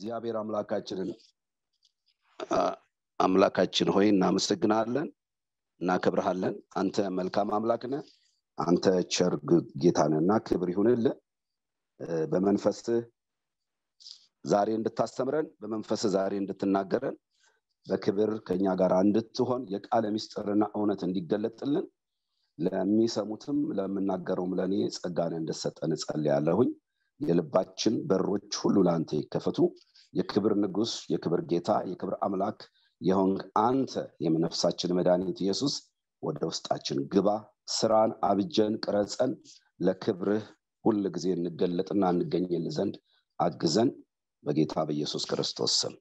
እግዚአብሔር አምላካችንን አምላካችን ሆይ እናመሰግናለን እናከብርሃለን አንተ መልካም አምላክ ነህ አንተ ቸር ጌታንና ክብር ይሁንልህ በመንፈስህ ዛሬ እንድታስተምረን በመንፈስ ዛሬ እንድትናገረን በክብር ከኛ ጋር እንድትሆን የቃለ ሚስጥርና እውነት እንዲገለጥልን ለሚሰሙትም ለምናገረውም ለእኔ ጸጋን እንድሰጠን እጸልያለሁኝ የልባችን በሮች ሁሉ ለአንተ ይከፈቱ የክብር ንጉስ የክብር ጌታ የክብር አምላክ የሆንክ አንተ የነፍሳችን መድኃኒት ኢየሱስ ወደ ውስጣችን ግባ ስራን አብጀን ቅረጸን ለክብርህ ሁል ጊዜ እንገለጥና እንገኝል ዘንድ አግዘን በጌታ በኢየሱስ ክርስቶስ ስም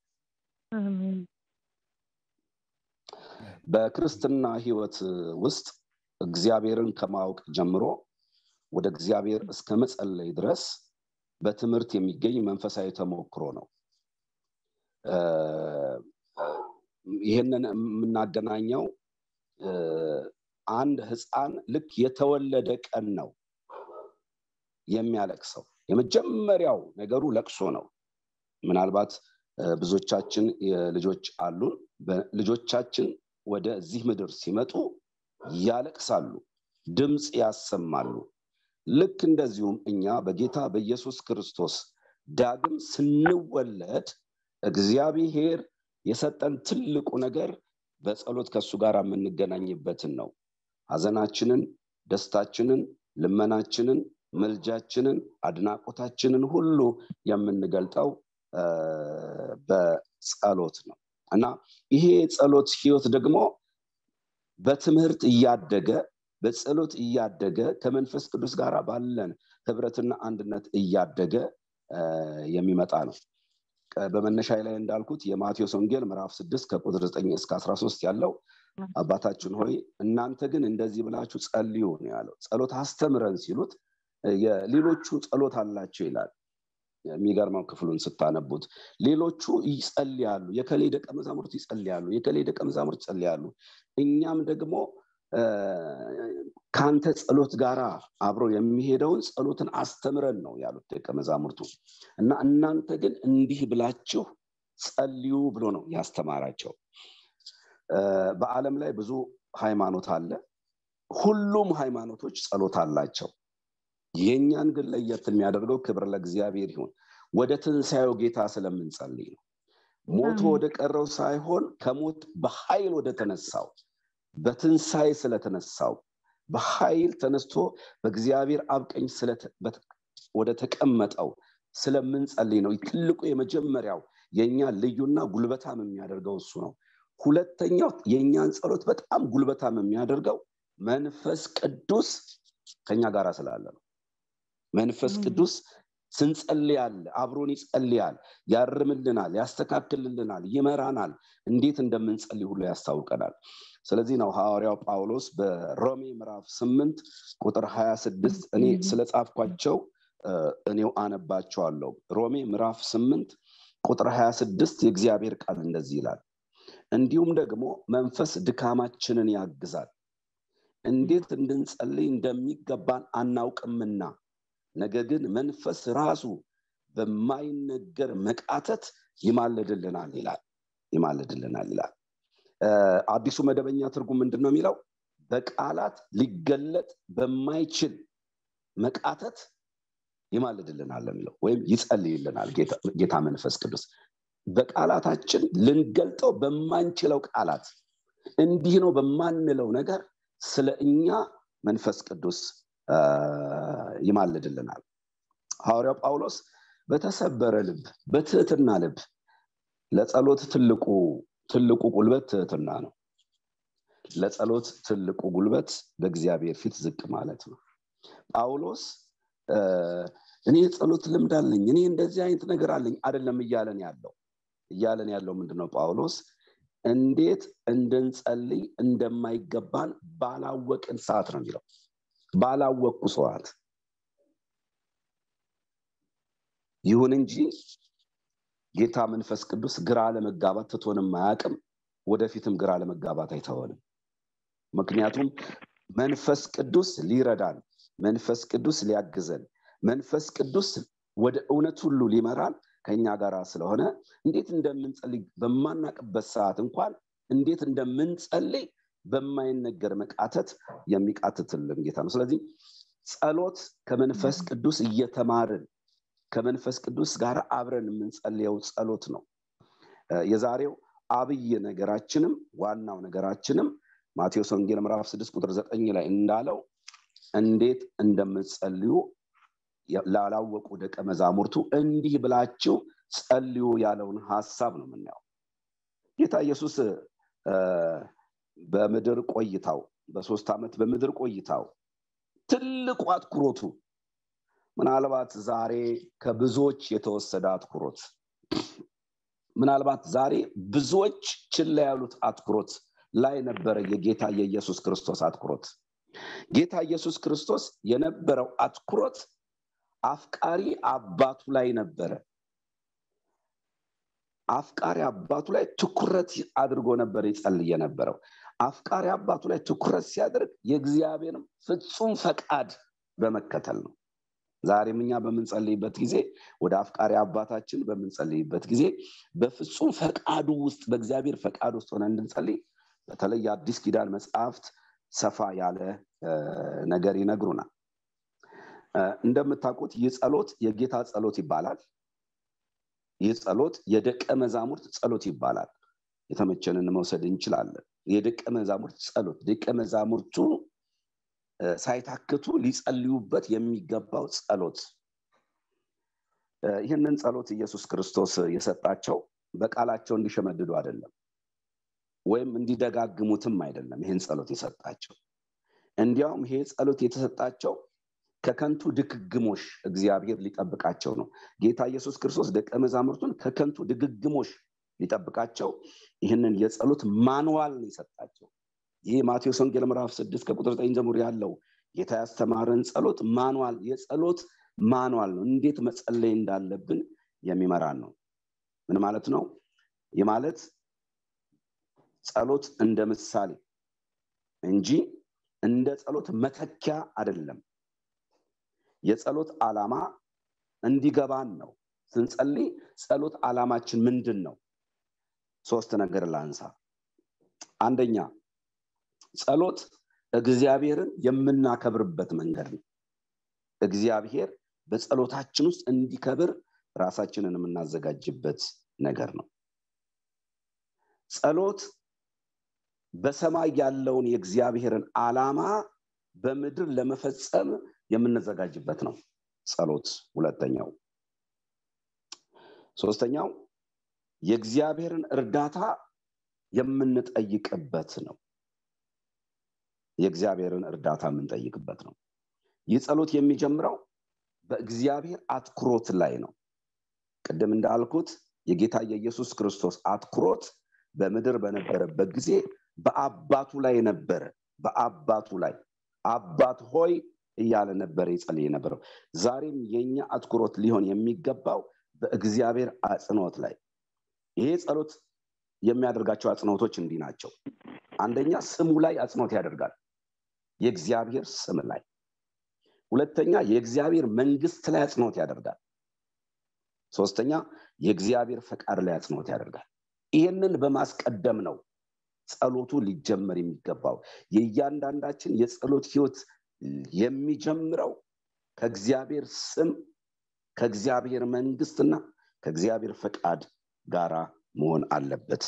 በክርስትና ህይወት ውስጥ እግዚአብሔርን ከማወቅ ጀምሮ ወደ እግዚአብሔር እስከ መጸለይ ድረስ በትምህርት የሚገኝ መንፈሳዊ ተሞክሮ ነው ይህንን የምናገናኘው አንድ ህፃን ልክ የተወለደ ቀን ነው የሚያለቅሰው የመጀመሪያው ነገሩ ለቅሶ ነው ምናልባት ብዙዎቻችን ልጆች አሉን ልጆቻችን ወደዚህ ምድር ሲመጡ ያለቅሳሉ ድምፅ ያሰማሉ ልክ እንደዚሁም እኛ በጌታ በኢየሱስ ክርስቶስ ዳግም ስንወለድ እግዚአብሔር የሰጠን ትልቁ ነገር በጸሎት ከእሱ ጋር የምንገናኝበትን ነው ሀዘናችንን ደስታችንን ልመናችንን መልጃችንን አድናቆታችንን ሁሉ የምንገልጠው በጸሎት ነው እና ይሄ ጸሎት ህይወት ደግሞ በትምህርት እያደገ በጸሎት እያደገ ከመንፈስ ቅዱስ ጋር ባለን ህብረትና አንድነት እያደገ የሚመጣ ነው በመነሻ ላይ እንዳልኩት የማቴዎስ ወንጌል ምዕራፍ ስድስት ከቁጥር ዘጠኝ እስከ አስራ ሶስት ያለው አባታችን ሆይ እናንተ ግን እንደዚህ ብላችሁ ጸልዩ ነው ያለው ጸሎት አስተምረን ሲሉት ሌሎቹ ጸሎት አላቸው ይላል የሚገርመው ክፍሉን ስታነቡት ሌሎቹ ይጸልያሉ የከሌ ደቀ መዛሙርት ይጸልያሉ የከሌ ደቀ መዛሙርት ይጸልያሉ እኛም ደግሞ ከአንተ ጸሎት ጋር አብሮ የሚሄደውን ጸሎትን አስተምረን ነው ያሉት ደቀ መዛሙርቱ እና እናንተ ግን እንዲህ ብላችሁ ጸልዩ ብሎ ነው ያስተማራቸው በአለም ላይ ብዙ ሃይማኖት አለ ሁሉም ሃይማኖቶች ጸሎት አላቸው የእኛን ግን ለየት የሚያደርገው ክብር ለእግዚአብሔር ይሁን ወደ ትንሣኤው ጌታ ስለምንጸልይ ነው ሞቶ ወደ ቀረው ሳይሆን ከሞት በኃይል ወደ ተነሳው በትንሣኤ ስለተነሳው በኃይል ተነስቶ በእግዚአብሔር አብቀኝ ወደ ተቀመጠው ስለምንጸልይ ነው ትልቁ የመጀመሪያው የእኛ ልዩና ጉልበታም የሚያደርገው እሱ ነው ሁለተኛው የእኛን ጸሎት በጣም ጉልበታም የሚያደርገው መንፈስ ቅዱስ ከኛ ጋር ስላለ ነው መንፈስ ቅዱስ ስንጸልያል አብሮን ይጸልያል ያርምልናል ያስተካክልልናል ይመራናል እንዴት እንደምንጸልይ ሁሉ ያስታውቀናል ስለዚህ ነው ሐዋርያው ጳውሎስ በሮሜ ምዕራፍ ስምንት ቁጥር ሀያ ስድስት እኔ ስለ ጻፍኳቸው እኔው አነባቸዋለሁ ሮሜ ምዕራፍ ስምንት ቁጥር ሀያ ስድስት የእግዚአብሔር ቃል እንደዚህ ይላል እንዲሁም ደግሞ መንፈስ ድካማችንን ያግዛል እንዴት እንድንጸልይ እንደሚገባን አናውቅምና ነገር ግን መንፈስ ራሱ በማይነገር መቃተት ይማልድልናል ይላል ይማልድልናል ይላል አዲሱ መደበኛ ትርጉም ምንድን ነው የሚለው በቃላት ሊገለጥ በማይችል መቃተት ይማልድልናል የሚለው ወይም ይጸልይልናል ጌታ መንፈስ ቅዱስ በቃላታችን ልንገልጠው በማንችለው ቃላት እንዲህ ነው በማንለው ነገር ስለ እኛ መንፈስ ቅዱስ ይማልድልናል ሐዋርያው ጳውሎስ በተሰበረ ልብ በትህትና ልብ ለጸሎት ትልቁ ትልቁ ጉልበት ትህትና ነው ለጸሎት ትልቁ ጉልበት በእግዚአብሔር ፊት ዝቅ ማለት ነው ጳውሎስ እኔ የጸሎት ልምድ አለኝ እኔ እንደዚህ አይነት ነገር አለኝ አይደለም እያለን ያለው እያለን ያለው ምንድነው ጳውሎስ እንዴት እንድንጸልይ እንደማይገባን ባላወቅን ሰዓት ነው የሚለው ባላወቅኩ ሰዓት ይሁን እንጂ ጌታ መንፈስ ቅዱስ ግራ ለመጋባት ትቶንም አያቅም ወደፊትም ግራ ለመጋባት አይተወንም ምክንያቱም መንፈስ ቅዱስ ሊረዳን መንፈስ ቅዱስ ሊያግዘን መንፈስ ቅዱስ ወደ እውነት ሁሉ ሊመራን ከኛ ጋር ስለሆነ እንዴት እንደምንጸልይ በማናቅበት ሰዓት እንኳን እንዴት እንደምንጸልይ በማይነገር መቃተት የሚቃትትልን ጌታ ነው ስለዚህ ጸሎት ከመንፈስ ቅዱስ እየተማርን ከመንፈስ ቅዱስ ጋር አብረን የምንጸልየው ጸሎት ነው የዛሬው አብይ ነገራችንም ዋናው ነገራችንም ማቴዎስ ወንጌል ምዕራፍ 6 ቁጥር 9 ላይ እንዳለው እንዴት እንደምትጸልዩ ላላወቁ ደቀ መዛሙርቱ እንዲህ ብላችሁ ጸልዩ ያለውን ሀሳብ ነው የምናየው ጌታ ኢየሱስ በምድር ቆይታው በሶስት ዓመት በምድር ቆይታው ትልቁ አትኩሮቱ ምናልባት ዛሬ ከብዙዎች የተወሰደ አትኩሮት ምናልባት ዛሬ ብዙዎች ችላ ያሉት አትኩሮት ላይ ነበረ የጌታ የኢየሱስ ክርስቶስ አትኩሮት ጌታ ኢየሱስ ክርስቶስ የነበረው አትኩሮት አፍቃሪ አባቱ ላይ ነበረ አፍቃሪ አባቱ ላይ ትኩረት አድርጎ ነበር ይጸልይ የነበረው አፍቃሪ አባቱ ላይ ትኩረት ሲያደርግ የእግዚአብሔርም ፍጹም ፈቃድ በመከተል ነው ዛሬም እኛ በምንጸልይበት ጊዜ ወደ አፍቃሪ አባታችን በምንጸልይበት ጊዜ በፍጹም ፈቃዱ ውስጥ በእግዚአብሔር ፈቃድ ውስጥ ሆነ እንድንጸልይ በተለይ የአዲስ ኪዳን መጽሐፍት ሰፋ ያለ ነገር ይነግሩናል እንደምታውቁት ይህ ጸሎት የጌታ ጸሎት ይባላል ይህ ጸሎት የደቀ መዛሙርት ጸሎት ይባላል የተመቸንን መውሰድ እንችላለን የደቀ መዛሙርት ጸሎት ደቀ መዛሙርቱ ሳይታክቱ ሊጸልዩበት የሚገባው ጸሎት ይህንን ጸሎት ኢየሱስ ክርስቶስ የሰጣቸው በቃላቸው እንዲሸመድዱ አይደለም ወይም እንዲደጋግሙትም አይደለም ይህን ጸሎት የሰጣቸው እንዲያውም ይሄ ጸሎት የተሰጣቸው ከከንቱ ድግግሞሽ እግዚአብሔር ሊጠብቃቸው ነው ጌታ ኢየሱስ ክርስቶስ ደቀ መዛሙርቱን ከከንቱ ድግግሞሽ ሊጠብቃቸው ይህንን የጸሎት ማንዋል ነው የሰጣቸው ይህ ማቴዎስ ወንጌል ምዕራፍ ስድስት ከቁጥር ዘጠኝ ጀምሮ ያለው ጌታ ያስተማረን ጸሎት ማንዋል የጸሎት ማንዋል ነው እንዴት መጸለይ እንዳለብን የሚመራን ነው ምን ማለት ነው ይህ ማለት ጸሎት እንደ ምሳሌ እንጂ እንደ ጸሎት መተኪያ አይደለም የጸሎት ዓላማ እንዲገባን ነው ስንጸልይ ጸሎት ዓላማችን ምንድን ነው ሶስት ነገር ላንሳ አንደኛ ጸሎት እግዚአብሔርን የምናከብርበት መንገድ ነው እግዚአብሔር በጸሎታችን ውስጥ እንዲከብር ራሳችንን የምናዘጋጅበት ነገር ነው ጸሎት በሰማይ ያለውን የእግዚአብሔርን ዓላማ በምድር ለመፈጸም የምንዘጋጅበት ነው ጸሎት ሁለተኛው ሶስተኛው የእግዚአብሔርን እርዳታ የምንጠይቅበት ነው የእግዚአብሔርን እርዳታ የምንጠይቅበት ነው ይህ ጸሎት የሚጀምረው በእግዚአብሔር አትኩሮት ላይ ነው ቅድም እንዳልኩት የጌታ የኢየሱስ ክርስቶስ አትኩሮት በምድር በነበረበት ጊዜ በአባቱ ላይ ነበረ በአባቱ ላይ አባት ሆይ እያለ ነበረ ይጸልይ የነበረው ዛሬም የኛ አትኩሮት ሊሆን የሚገባው በእግዚአብሔር አጽንኦት ላይ ይሄ ጸሎት የሚያደርጋቸው አጽንኦቶች እንዲህ ናቸው አንደኛ ስሙ ላይ አጽንኦት ያደርጋል የእግዚአብሔር ስም ላይ ሁለተኛ የእግዚአብሔር መንግስት ላይ አጽንኦት ያደርጋል ሶስተኛ የእግዚአብሔር ፈቃድ ላይ አጽንኦት ያደርጋል ይህንን በማስቀደም ነው ጸሎቱ ሊጀመር የሚገባው የእያንዳንዳችን የጸሎት ህይወት የሚጀምረው ከእግዚአብሔር ስም ከእግዚአብሔር መንግስትና ከእግዚአብሔር ፈቃድ ጋራ መሆን አለበት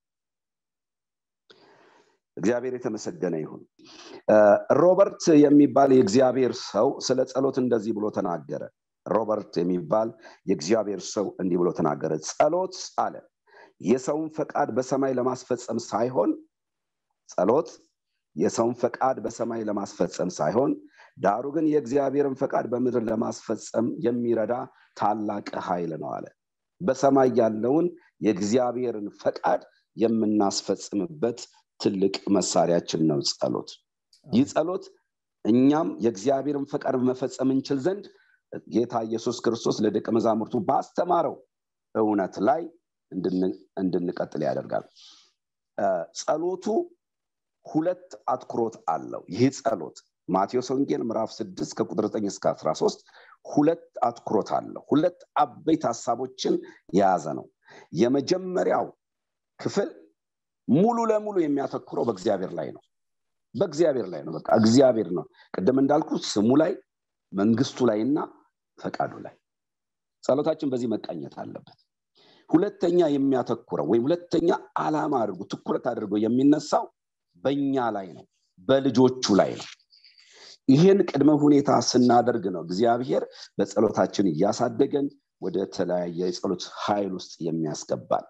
እግዚአብሔር የተመሰገነ ይሁን ሮበርት የሚባል የእግዚአብሔር ሰው ስለ ጸሎት እንደዚህ ብሎ ተናገረ ሮበርት የሚባል የእግዚአብሔር ሰው እንዲህ ብሎ ተናገረ ጸሎት አለ የሰውን ፈቃድ በሰማይ ለማስፈጸም ሳይሆን ጸሎት የሰውን ፈቃድ በሰማይ ለማስፈጸም ሳይሆን ዳሩ ግን የእግዚአብሔርን ፈቃድ በምድር ለማስፈጸም የሚረዳ ታላቅ ኃይል ነው አለ በሰማይ ያለውን የእግዚአብሔርን ፈቃድ የምናስፈጽምበት ትልቅ መሳሪያችን ነው ጸሎት ይህ ጸሎት እኛም የእግዚአብሔርን ፈቃድ መፈጸም እንችል ዘንድ ጌታ ኢየሱስ ክርስቶስ ለደቀ መዛሙርቱ ባስተማረው እውነት ላይ እንድንቀጥል ያደርጋል ጸሎቱ ሁለት አትኩሮት አለው ይህ ጸሎት ማቴዎስ ወንጌል ምዕራፍ 6 ከቁጥር 9 እስከ 13 ሁለት አትኩሮት አለው ሁለት አበይት ሀሳቦችን የያዘ ነው የመጀመሪያው ክፍል ሙሉ ለሙሉ የሚያተኩረው በእግዚአብሔር ላይ ነው በእግዚአብሔር ላይ ነው በቃ እግዚአብሔር ነው ቅድም እንዳልኩት ስሙ ላይ መንግስቱ ላይ እና ፈቃዱ ላይ ጸሎታችን በዚህ መቃኘት አለበት ሁለተኛ የሚያተኩረው ወይም ሁለተኛ አላማ አድርጎ ትኩረት አድርጎ የሚነሳው በእኛ ላይ ነው በልጆቹ ላይ ነው ይህን ቅድመ ሁኔታ ስናደርግ ነው እግዚአብሔር በጸሎታችን እያሳደገን ወደ ተለያየ የጸሎት ኃይል ውስጥ የሚያስገባል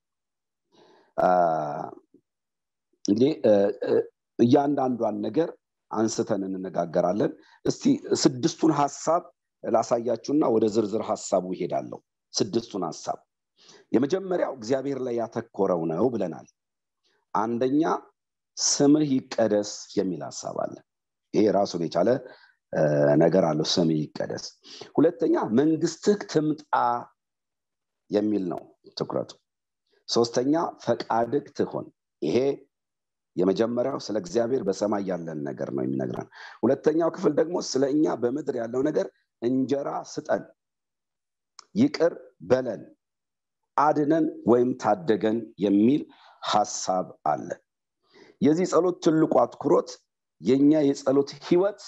እንግዲህ እያንዳንዷን ነገር አንስተን እንነጋገራለን እስቲ ስድስቱን ሀሳብ ላሳያችሁና ወደ ዝርዝር ሀሳቡ ይሄዳለሁ ስድስቱን ሀሳብ የመጀመሪያው እግዚአብሔር ላይ ያተኮረው ነው ብለናል አንደኛ ስምህ ይቀደስ የሚል ሀሳብ አለ ይሄ ራሱን የቻለ ነገር አለው ስምህ ይቀደስ ሁለተኛ መንግስትህ ትምጣ የሚል ነው ትኩረቱ ሶስተኛ ፈቃድህ ትሆን ይሄ የመጀመሪያው ስለ እግዚአብሔር በሰማይ ያለን ነገር ነው የሚነግረን ሁለተኛው ክፍል ደግሞ ስለ እኛ በምድር ያለው ነገር እንጀራ ስጠን ይቅር በለን አድነን ወይም ታደገን የሚል ሀሳብ አለ የዚህ ጸሎት ትልቁ አትኩሮት የኛ የጸሎት ህይወት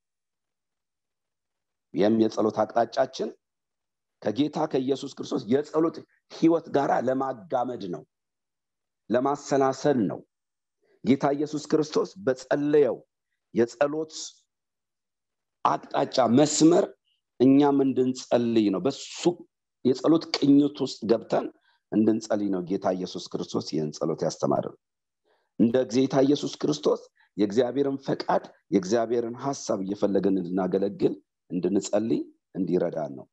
ይህም የጸሎት አቅጣጫችን ከጌታ ከኢየሱስ ክርስቶስ የጸሎት ህይወት ጋር ለማጋመድ ነው ለማሰናሰል ነው ጌታ ኢየሱስ ክርስቶስ በጸለየው የጸሎት አቅጣጫ መስመር እኛም እንድንጸልይ ነው በሱ የጸሎት ቅኝት ውስጥ ገብተን እንድንጸልይ ነው ጌታ ኢየሱስ ክርስቶስ ይህን ጸሎት ያስተማርን እንደ ጌታ ኢየሱስ ክርስቶስ የእግዚአብሔርን ፈቃድ የእግዚአብሔርን ሀሳብ እየፈለገን እንድናገለግል እንድንጸልይ እንዲረዳን ነው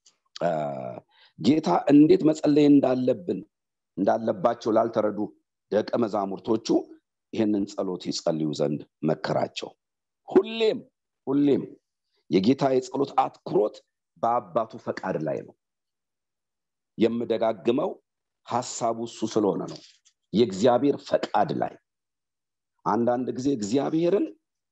ጌታ እንዴት መጸለይ እንዳለብን እንዳለባቸው ላልተረዱ ደቀ መዛሙርቶቹ ይህንን ጸሎት ይጸልዩ ዘንድ መከራቸው ሁሌም ሁሌም የጌታ የጸሎት አትኩሮት በአባቱ ፈቃድ ላይ ነው የምደጋግመው ሀሳቡ እሱ ስለሆነ ነው የእግዚአብሔር ፈቃድ ላይ አንዳንድ ጊዜ እግዚአብሔርን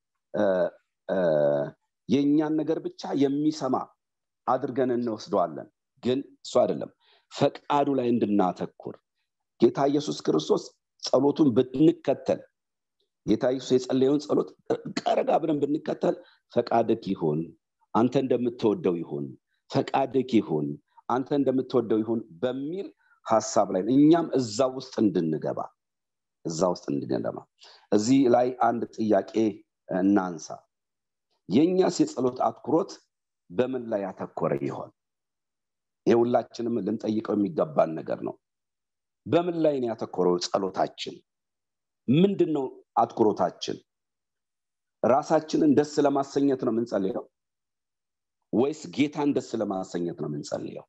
የእኛን ነገር ብቻ የሚሰማ አድርገን እንወስደዋለን ግን እሱ አይደለም ፈቃዱ ላይ እንድናተኩር ጌታ ኢየሱስ ክርስቶስ ጸሎቱን ብንከተል ጌታ ኢየሱስ የጸለየውን ጸሎት ቀረጋ ብለን ብንከተል ፈቃድክ ይሁን አንተ እንደምትወደው ይሁን ፈቃድክ ይሁን አንተ እንደምትወደው ይሁን በሚል ሀሳብ ላይ እኛም እዛ ውስጥ እንድንገባ እዛ ውስጥ እንድንገባ እዚህ ላይ አንድ ጥያቄ እናንሳ የእኛስ የጸሎት አትኩሮት በምን ላይ ያተኮረ ይሆን ይህ ሁላችንም ልንጠይቀው የሚገባን ነገር ነው በምን ላይ ነው ያተኮረው ጸሎታችን ምንድን ነው አትኩሮታችን ራሳችንን ደስ ለማሰኘት ነው የምንጸልየው ወይስ ጌታን ደስ ለማሰኘት ነው የምንጸልየው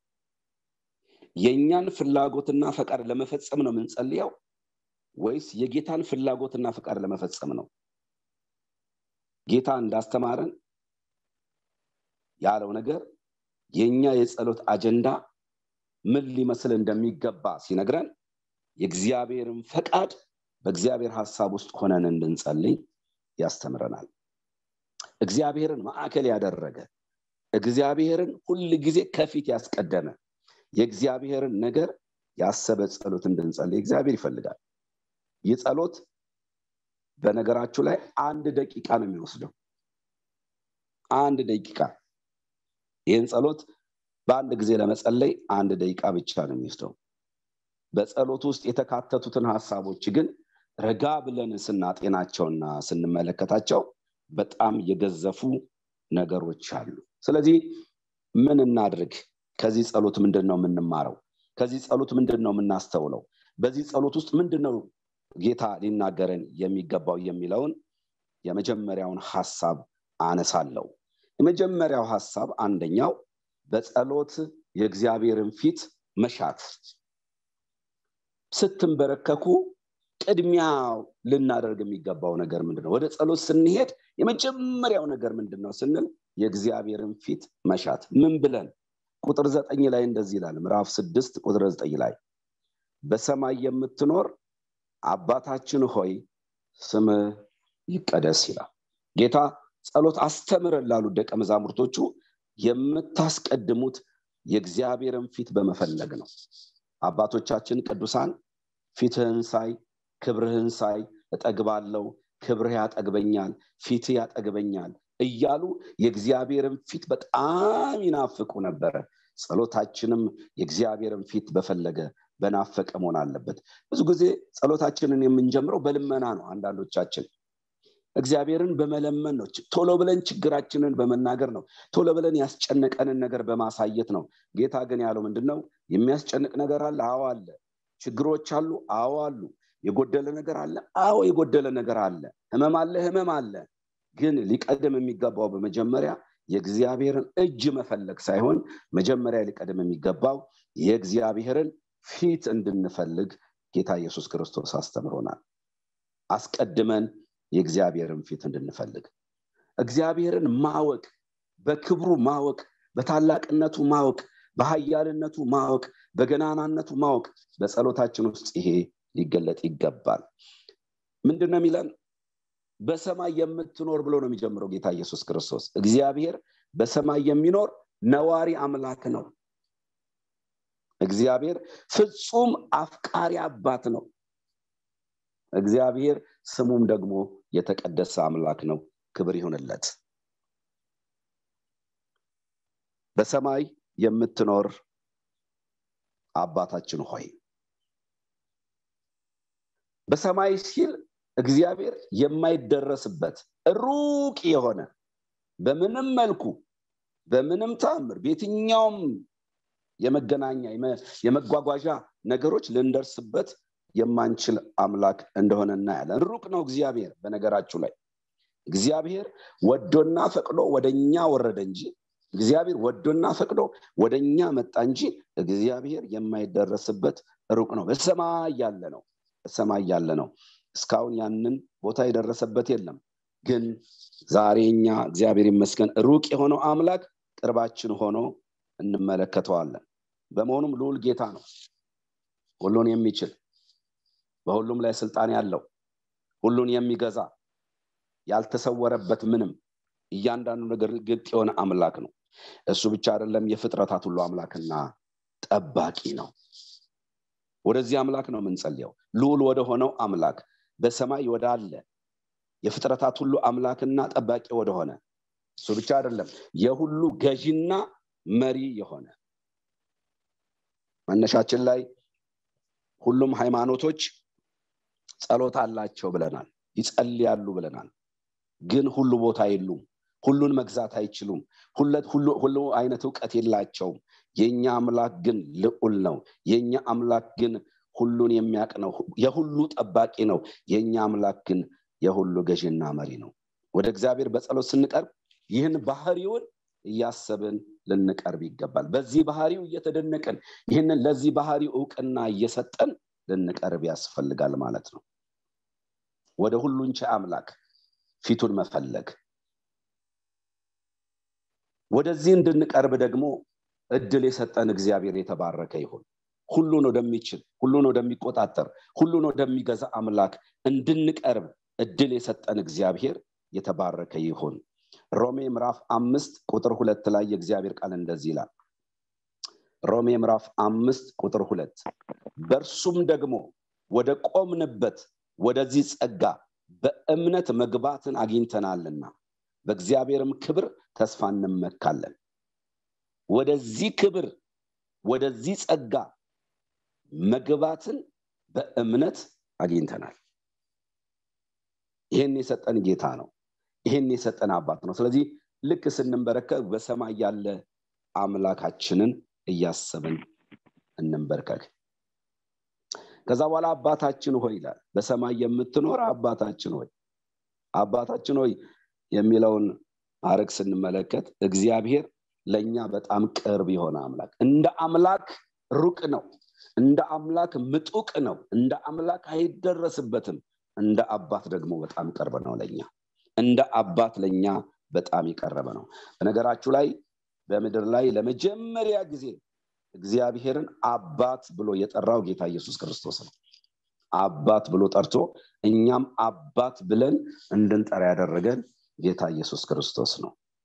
የእኛን ፍላጎትና ፈቃድ ለመፈጸም ነው የምንጸልየው ወይስ የጌታን ፍላጎትና ፈቃድ ለመፈጸም ነው ጌታ እንዳስተማረን ያለው ነገር የእኛ የጸሎት አጀንዳ ምን ሊመስል እንደሚገባ ሲነግረን የእግዚአብሔርን ፈቃድ በእግዚአብሔር ሀሳብ ውስጥ ሆነን እንድንጸልይ ያስተምረናል እግዚአብሔርን ማዕከል ያደረገ እግዚአብሔርን ሁል ጊዜ ከፊት ያስቀደመ የእግዚአብሔርን ነገር ያሰበ ጸሎት እንድንጸልይ እግዚአብሔር ይፈልጋል ይህ ጸሎት በነገራችሁ ላይ አንድ ደቂቃ ነው የሚወስደው አንድ ደቂቃ ይህን ጸሎት በአንድ ጊዜ ለመጸለይ አንድ ደቂቃ ብቻ ነው የሚወስደው በጸሎት ውስጥ የተካተቱትን ሀሳቦች ግን ረጋ ብለን ስናጤናቸውና ስንመለከታቸው በጣም የገዘፉ ነገሮች አሉ ስለዚህ ምን እናድርግ ከዚህ ጸሎት ምንድን ነው የምንማረው ከዚህ ጸሎት ምንድን ነው የምናስተውለው በዚህ ጸሎት ውስጥ ምንድን ነው ጌታ ሊናገረን የሚገባው የሚለውን የመጀመሪያውን ሀሳብ አነሳለው የመጀመሪያው ሀሳብ አንደኛው በጸሎት የእግዚአብሔርን ፊት መሻት ስትንበረከኩ ቅድሚያ ልናደርግ የሚገባው ነገር ምንድን ነው ወደ ጸሎት ስንሄድ የመጀመሪያው ነገር ምንድን ነው ስንል የእግዚአብሔርን ፊት መሻት ምን ብለን ቁጥር ዘጠኝ ላይ እንደዚህ ይላል ምዕራፍ ስድስት ቁጥር ዘጠኝ ላይ በሰማይ የምትኖር አባታችን ሆይ ስምህ ይቀደስ ይላል ጌታ ጸሎት አስተምረን ላሉ ደቀ መዛሙርቶቹ የምታስቀድሙት የእግዚአብሔርን ፊት በመፈለግ ነው አባቶቻችን ቅዱሳን ፊትህን ሳይ ክብርህን ሳይ እጠግባለው ክብርህ ያጠግበኛል ፊትህ ያጠግበኛል እያሉ የእግዚአብሔርን ፊት በጣም ይናፍቁ ነበረ ጸሎታችንም የእግዚአብሔርን ፊት በፈለገ በናፈቀ መሆን አለበት ብዙ ጊዜ ጸሎታችንን የምንጀምረው በልመና ነው አንዳንዶቻችን እግዚአብሔርን በመለመን ነው ቶሎ ብለን ችግራችንን በመናገር ነው ቶሎ ብለን ያስጨነቀንን ነገር በማሳየት ነው ጌታ ግን ያለው ምንድን ነው የሚያስጨንቅ ነገር አለ አዎ አለ ችግሮች አሉ አዎ አሉ የጎደለ ነገር አለ አዎ የጎደለ ነገር አለ ህመም አለ ህመም አለ ግን ሊቀድም የሚገባው በመጀመሪያ የእግዚአብሔርን እጅ መፈለግ ሳይሆን መጀመሪያ ሊቀድም የሚገባው የእግዚአብሔርን ፊት እንድንፈልግ ጌታ ኢየሱስ ክርስቶስ አስተምሮናል አስቀድመን የእግዚአብሔርን ፊት እንድንፈልግ እግዚአብሔርን ማወቅ በክብሩ ማወቅ በታላቅነቱ ማወቅ በሀያልነቱ ማወቅ በገናናነቱ ማወቅ በጸሎታችን ውስጥ ይሄ ሊገለጥ ይገባል ምንድን ነው የሚለን በሰማይ የምትኖር ብሎ ነው የሚጀምረው ጌታ ኢየሱስ ክርስቶስ እግዚአብሔር በሰማይ የሚኖር ነዋሪ አምላክ ነው እግዚአብሔር ፍጹም አፍቃሪ አባት ነው እግዚአብሔር ስሙም ደግሞ የተቀደሰ አምላክ ነው ክብር ይሁንለት በሰማይ የምትኖር አባታችን ሆይ በሰማይ ሲል እግዚአብሔር የማይደረስበት ሩቅ የሆነ በምንም መልኩ በምንም ተአምር በየትኛውም የመገናኛ የመጓጓዣ ነገሮች ልንደርስበት የማንችል አምላክ እንደሆነ እናያለን ሩቅ ነው እግዚአብሔር በነገራችሁ ላይ እግዚአብሔር ወዶና ፈቅዶ ወደኛ ወረደ እንጂ እግዚአብሔር ወዶና ፈቅዶ ወደኛ መጣ እንጂ እግዚአብሔር የማይደረስበት ሩቅ ነው በሰማይ ያለ ነው በሰማይ ያለ ነው እስካሁን ያንን ቦታ የደረሰበት የለም ግን ዛሬ እኛ እግዚአብሔር ይመስገን ሩቅ የሆነው አምላክ ቅርባችን ሆኖ እንመለከተዋለን በመሆኑም ልዑል ጌታ ነው ሁሉን የሚችል በሁሉም ላይ ስልጣን ያለው ሁሉን የሚገዛ ያልተሰወረበት ምንም እያንዳንዱ ነገር ግልጥ የሆነ አምላክ ነው እሱ ብቻ አይደለም የፍጥረታት ሁሉ አምላክና ጠባቂ ነው ወደዚህ አምላክ ነው የምንጸልየው ልዑል ወደ ሆነው አምላክ በሰማይ ወዳለ የፍጥረታት ሁሉ አምላክና ጠባቂ ወደሆነ እሱ ብቻ አይደለም የሁሉ ገዢና መሪ የሆነ መነሻችን ላይ ሁሉም ሃይማኖቶች ጸሎት አላቸው ብለናል ይጸልያሉ ብለናል ግን ሁሉ ቦታ የሉም ሁሉን መግዛት አይችሉም ሁሉ አይነት እውቀት የላቸውም የእኛ አምላክ ግን ልዑል ነው የእኛ አምላክ ግን ሁሉን የሚያቅ ነው የሁሉ ጠባቂ ነው የእኛ አምላክ ግን የሁሉ ገዥና መሪ ነው ወደ እግዚአብሔር በጸሎት ስንቀርብ ይህን ባህሪውን እያሰብን ልንቀርብ ይገባል በዚህ ባህሪው እየተደነቅን ይህንን ለዚህ ባህሪው እውቅና እየሰጠን ልንቀርብ ያስፈልጋል ማለት ነው ወደ ሁሉን ቻይ አምላክ ፊቱን መፈለግ ወደዚህ እንድንቀርብ ደግሞ እድል የሰጠን እግዚአብሔር የተባረከ ይሁን ሁሉን ወደሚችል ሁሉን ወደሚቆጣጠር ሁሉን ወደሚገዛ አምላክ እንድንቀርብ እድል የሰጠን እግዚአብሔር የተባረከ ይሁን ሮሜ ምዕራፍ አምስት ቁጥር ሁለት ላይ የእግዚአብሔር ቃል እንደዚህ ይላል ሮሜ ምዕራፍ አምስት ቁጥር ሁለት በእርሱም ደግሞ ወደ ቆምንበት ወደዚህ ጸጋ በእምነት መግባትን አግኝተናልና በእግዚአብሔርም ክብር ተስፋ እንመካለን ወደዚህ ክብር ወደዚህ ጸጋ መግባትን በእምነት አግኝተናል ይህን የሰጠን ጌታ ነው ይህን የሰጠን አባት ነው ስለዚህ ልክ ስንንበረከክ በሰማይ ያለ አምላካችንን እያሰብን እንንበርከክ ከዛ በኋላ አባታችን ሆይ ይላል በሰማይ የምትኖር አባታችን ሆይ አባታችን ሆይ የሚለውን አረግ ስንመለከት እግዚአብሔር ለእኛ በጣም ቅርብ የሆነ አምላክ እንደ አምላክ ሩቅ ነው እንደ አምላክ ምጡቅ ነው እንደ አምላክ አይደረስበትም እንደ አባት ደግሞ በጣም ቅርብ ነው ለኛ እንደ አባት ለኛ በጣም የቀረበ ነው በነገራችሁ ላይ በምድር ላይ ለመጀመሪያ ጊዜ እግዚአብሔርን አባት ብሎ የጠራው ጌታ ኢየሱስ ክርስቶስ ነው አባት ብሎ ጠርቶ እኛም አባት ብለን እንድንጠራ ያደረገን ጌታ ኢየሱስ ክርስቶስ ነው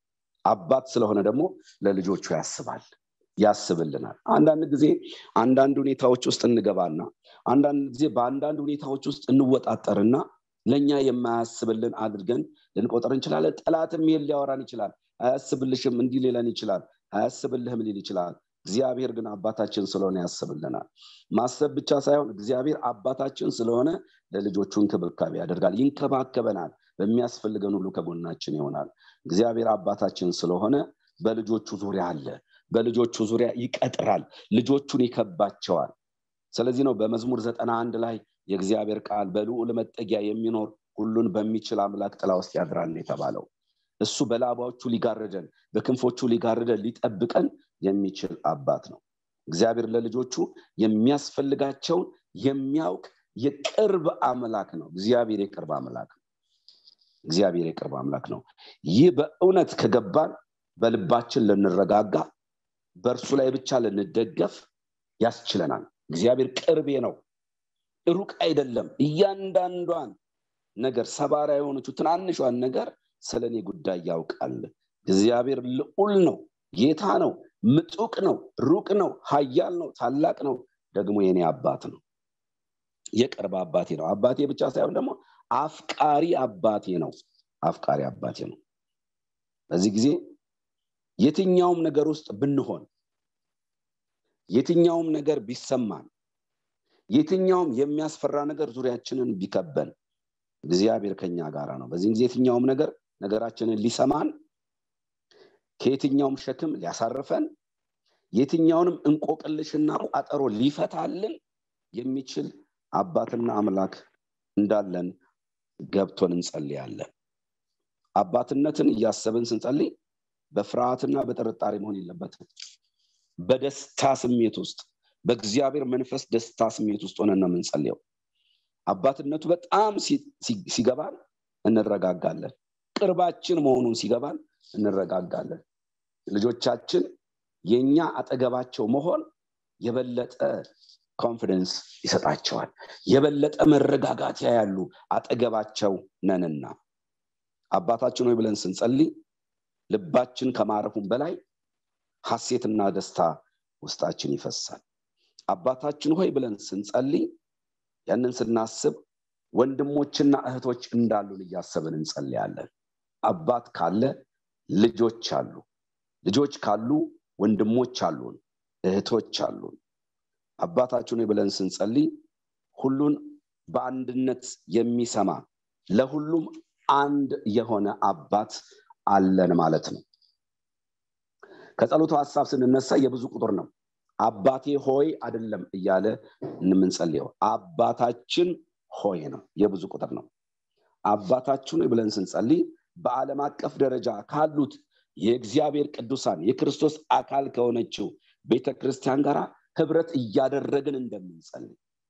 አባት ስለሆነ ደግሞ ለልጆቹ ያስባል ያስብልናል አንዳንድ ጊዜ አንዳንድ ሁኔታዎች ውስጥ እንገባና አንዳንድ ጊዜ በአንዳንድ ሁኔታዎች ውስጥ እንወጣጠርና ለእኛ የማያስብልን አድርገን ልንቆጠር እንችላለን ጠላትም ይሄን ሊያወራን ይችላል አያስብልሽም እንዲህ ሊለን ይችላል አያስብልህም ሊል ይችላል እግዚአብሔር ግን አባታችን ስለሆነ ያስብልናል ማሰብ ብቻ ሳይሆን እግዚአብሔር አባታችን ስለሆነ ለልጆቹ እንክብካቤ ያደርጋል ይንከባከበናል በሚያስፈልገን ሁሉ ከጎናችን ይሆናል እግዚአብሔር አባታችን ስለሆነ በልጆቹ ዙሪያ አለ በልጆቹ ዙሪያ ይቀጥራል ልጆቹን ይከባቸዋል ስለዚህ ነው በመዝሙር ዘጠና አንድ ላይ የእግዚአብሔር ቃል በልዑል መጠጊያ የሚኖር ሁሉን በሚችል አምላክ ጥላ ውስጥ ያድራል የተባለው እሱ በላባዎቹ ሊጋርደን በክንፎቹ ሊጋርደን ሊጠብቀን የሚችል አባት ነው እግዚአብሔር ለልጆቹ የሚያስፈልጋቸውን የሚያውቅ የቅርብ አምላክ ነው እግዚአብሔር የቅርብ አምላክ ነው እግዚአብሔር የቅርብ አምላክ ነው ይህ በእውነት ከገባን በልባችን ልንረጋጋ በእርሱ ላይ ብቻ ልንደገፍ ያስችለናል እግዚአብሔር ቅርቤ ነው ሩቅ አይደለም እያንዳንዷን ነገር ሰባራ የሆነችው ትናንሿን ነገር ስለ እኔ ጉዳይ ያውቃል እግዚአብሔር ልዑል ነው ጌታ ነው ምጡቅ ነው ሩቅ ነው ሀያል ነው ታላቅ ነው ደግሞ የኔ አባት ነው የቅርብ አባቴ ነው አባቴ ብቻ ሳይሆን ደግሞ አፍቃሪ አባቴ ነው አፍቃሪ አባቴ ነው በዚህ ጊዜ የትኛውም ነገር ውስጥ ብንሆን የትኛውም ነገር ቢሰማን የትኛውም የሚያስፈራ ነገር ዙሪያችንን ቢከበን እግዚአብሔር ከኛ ጋር ነው በዚህ ጊዜ የትኛውም ነገር ነገራችንን ሊሰማን ከየትኛውም ሸክም ሊያሳርፈን የትኛውንም እንቆቅልሽና ቋጠሮ ሊፈታልን የሚችል አባትና አምላክ እንዳለን ገብቶን እንጸልያለን አባትነትን እያሰብን ስንጸልይ በፍርሃትና በጥርጣሬ መሆን የለበትም በደስታ ስሜት ውስጥ በእግዚአብሔር መንፈስ ደስታ ስሜት ውስጥ ሆነን ነው የምንጸልየው አባትነቱ በጣም ሲገባን እንረጋጋለን ቅርባችን መሆኑን ሲገባን እንረጋጋለን ልጆቻችን የኛ አጠገባቸው መሆን የበለጠ ኮንፊደንስ ይሰጣቸዋል የበለጠ መረጋጋት ያያሉ አጠገባቸው ነንና አባታችን ሆይ ብለን ስንጸልይ ልባችን ከማረፉም በላይ ሐሴትና ደስታ ውስጣችን ይፈሳል አባታችን ሆይ ብለን ስንጸልይ ያንን ስናስብ ወንድሞችና እህቶች እንዳሉን እያሰብን እንጸልያለን አባት ካለ ልጆች አሉ ልጆች ካሉ ወንድሞች አሉን እህቶች አሉን አባታችን ብለን ስንጸልይ ሁሉን በአንድነት የሚሰማ ለሁሉም አንድ የሆነ አባት አለን ማለት ነው ከጸሎቱ ሀሳብ ስንነሳ የብዙ ቁጥር ነው አባቴ ሆይ አይደለም እያለ የምንጸልየው አባታችን ሆይ ነው የብዙ ቁጥር ነው አባታችን ብለን ስንጸልይ በዓለም አቀፍ ደረጃ ካሉት የእግዚአብሔር ቅዱሳን የክርስቶስ አካል ከሆነችው ቤተ ክርስቲያን ጋር ህብረት እያደረግን እንደምንጸልይ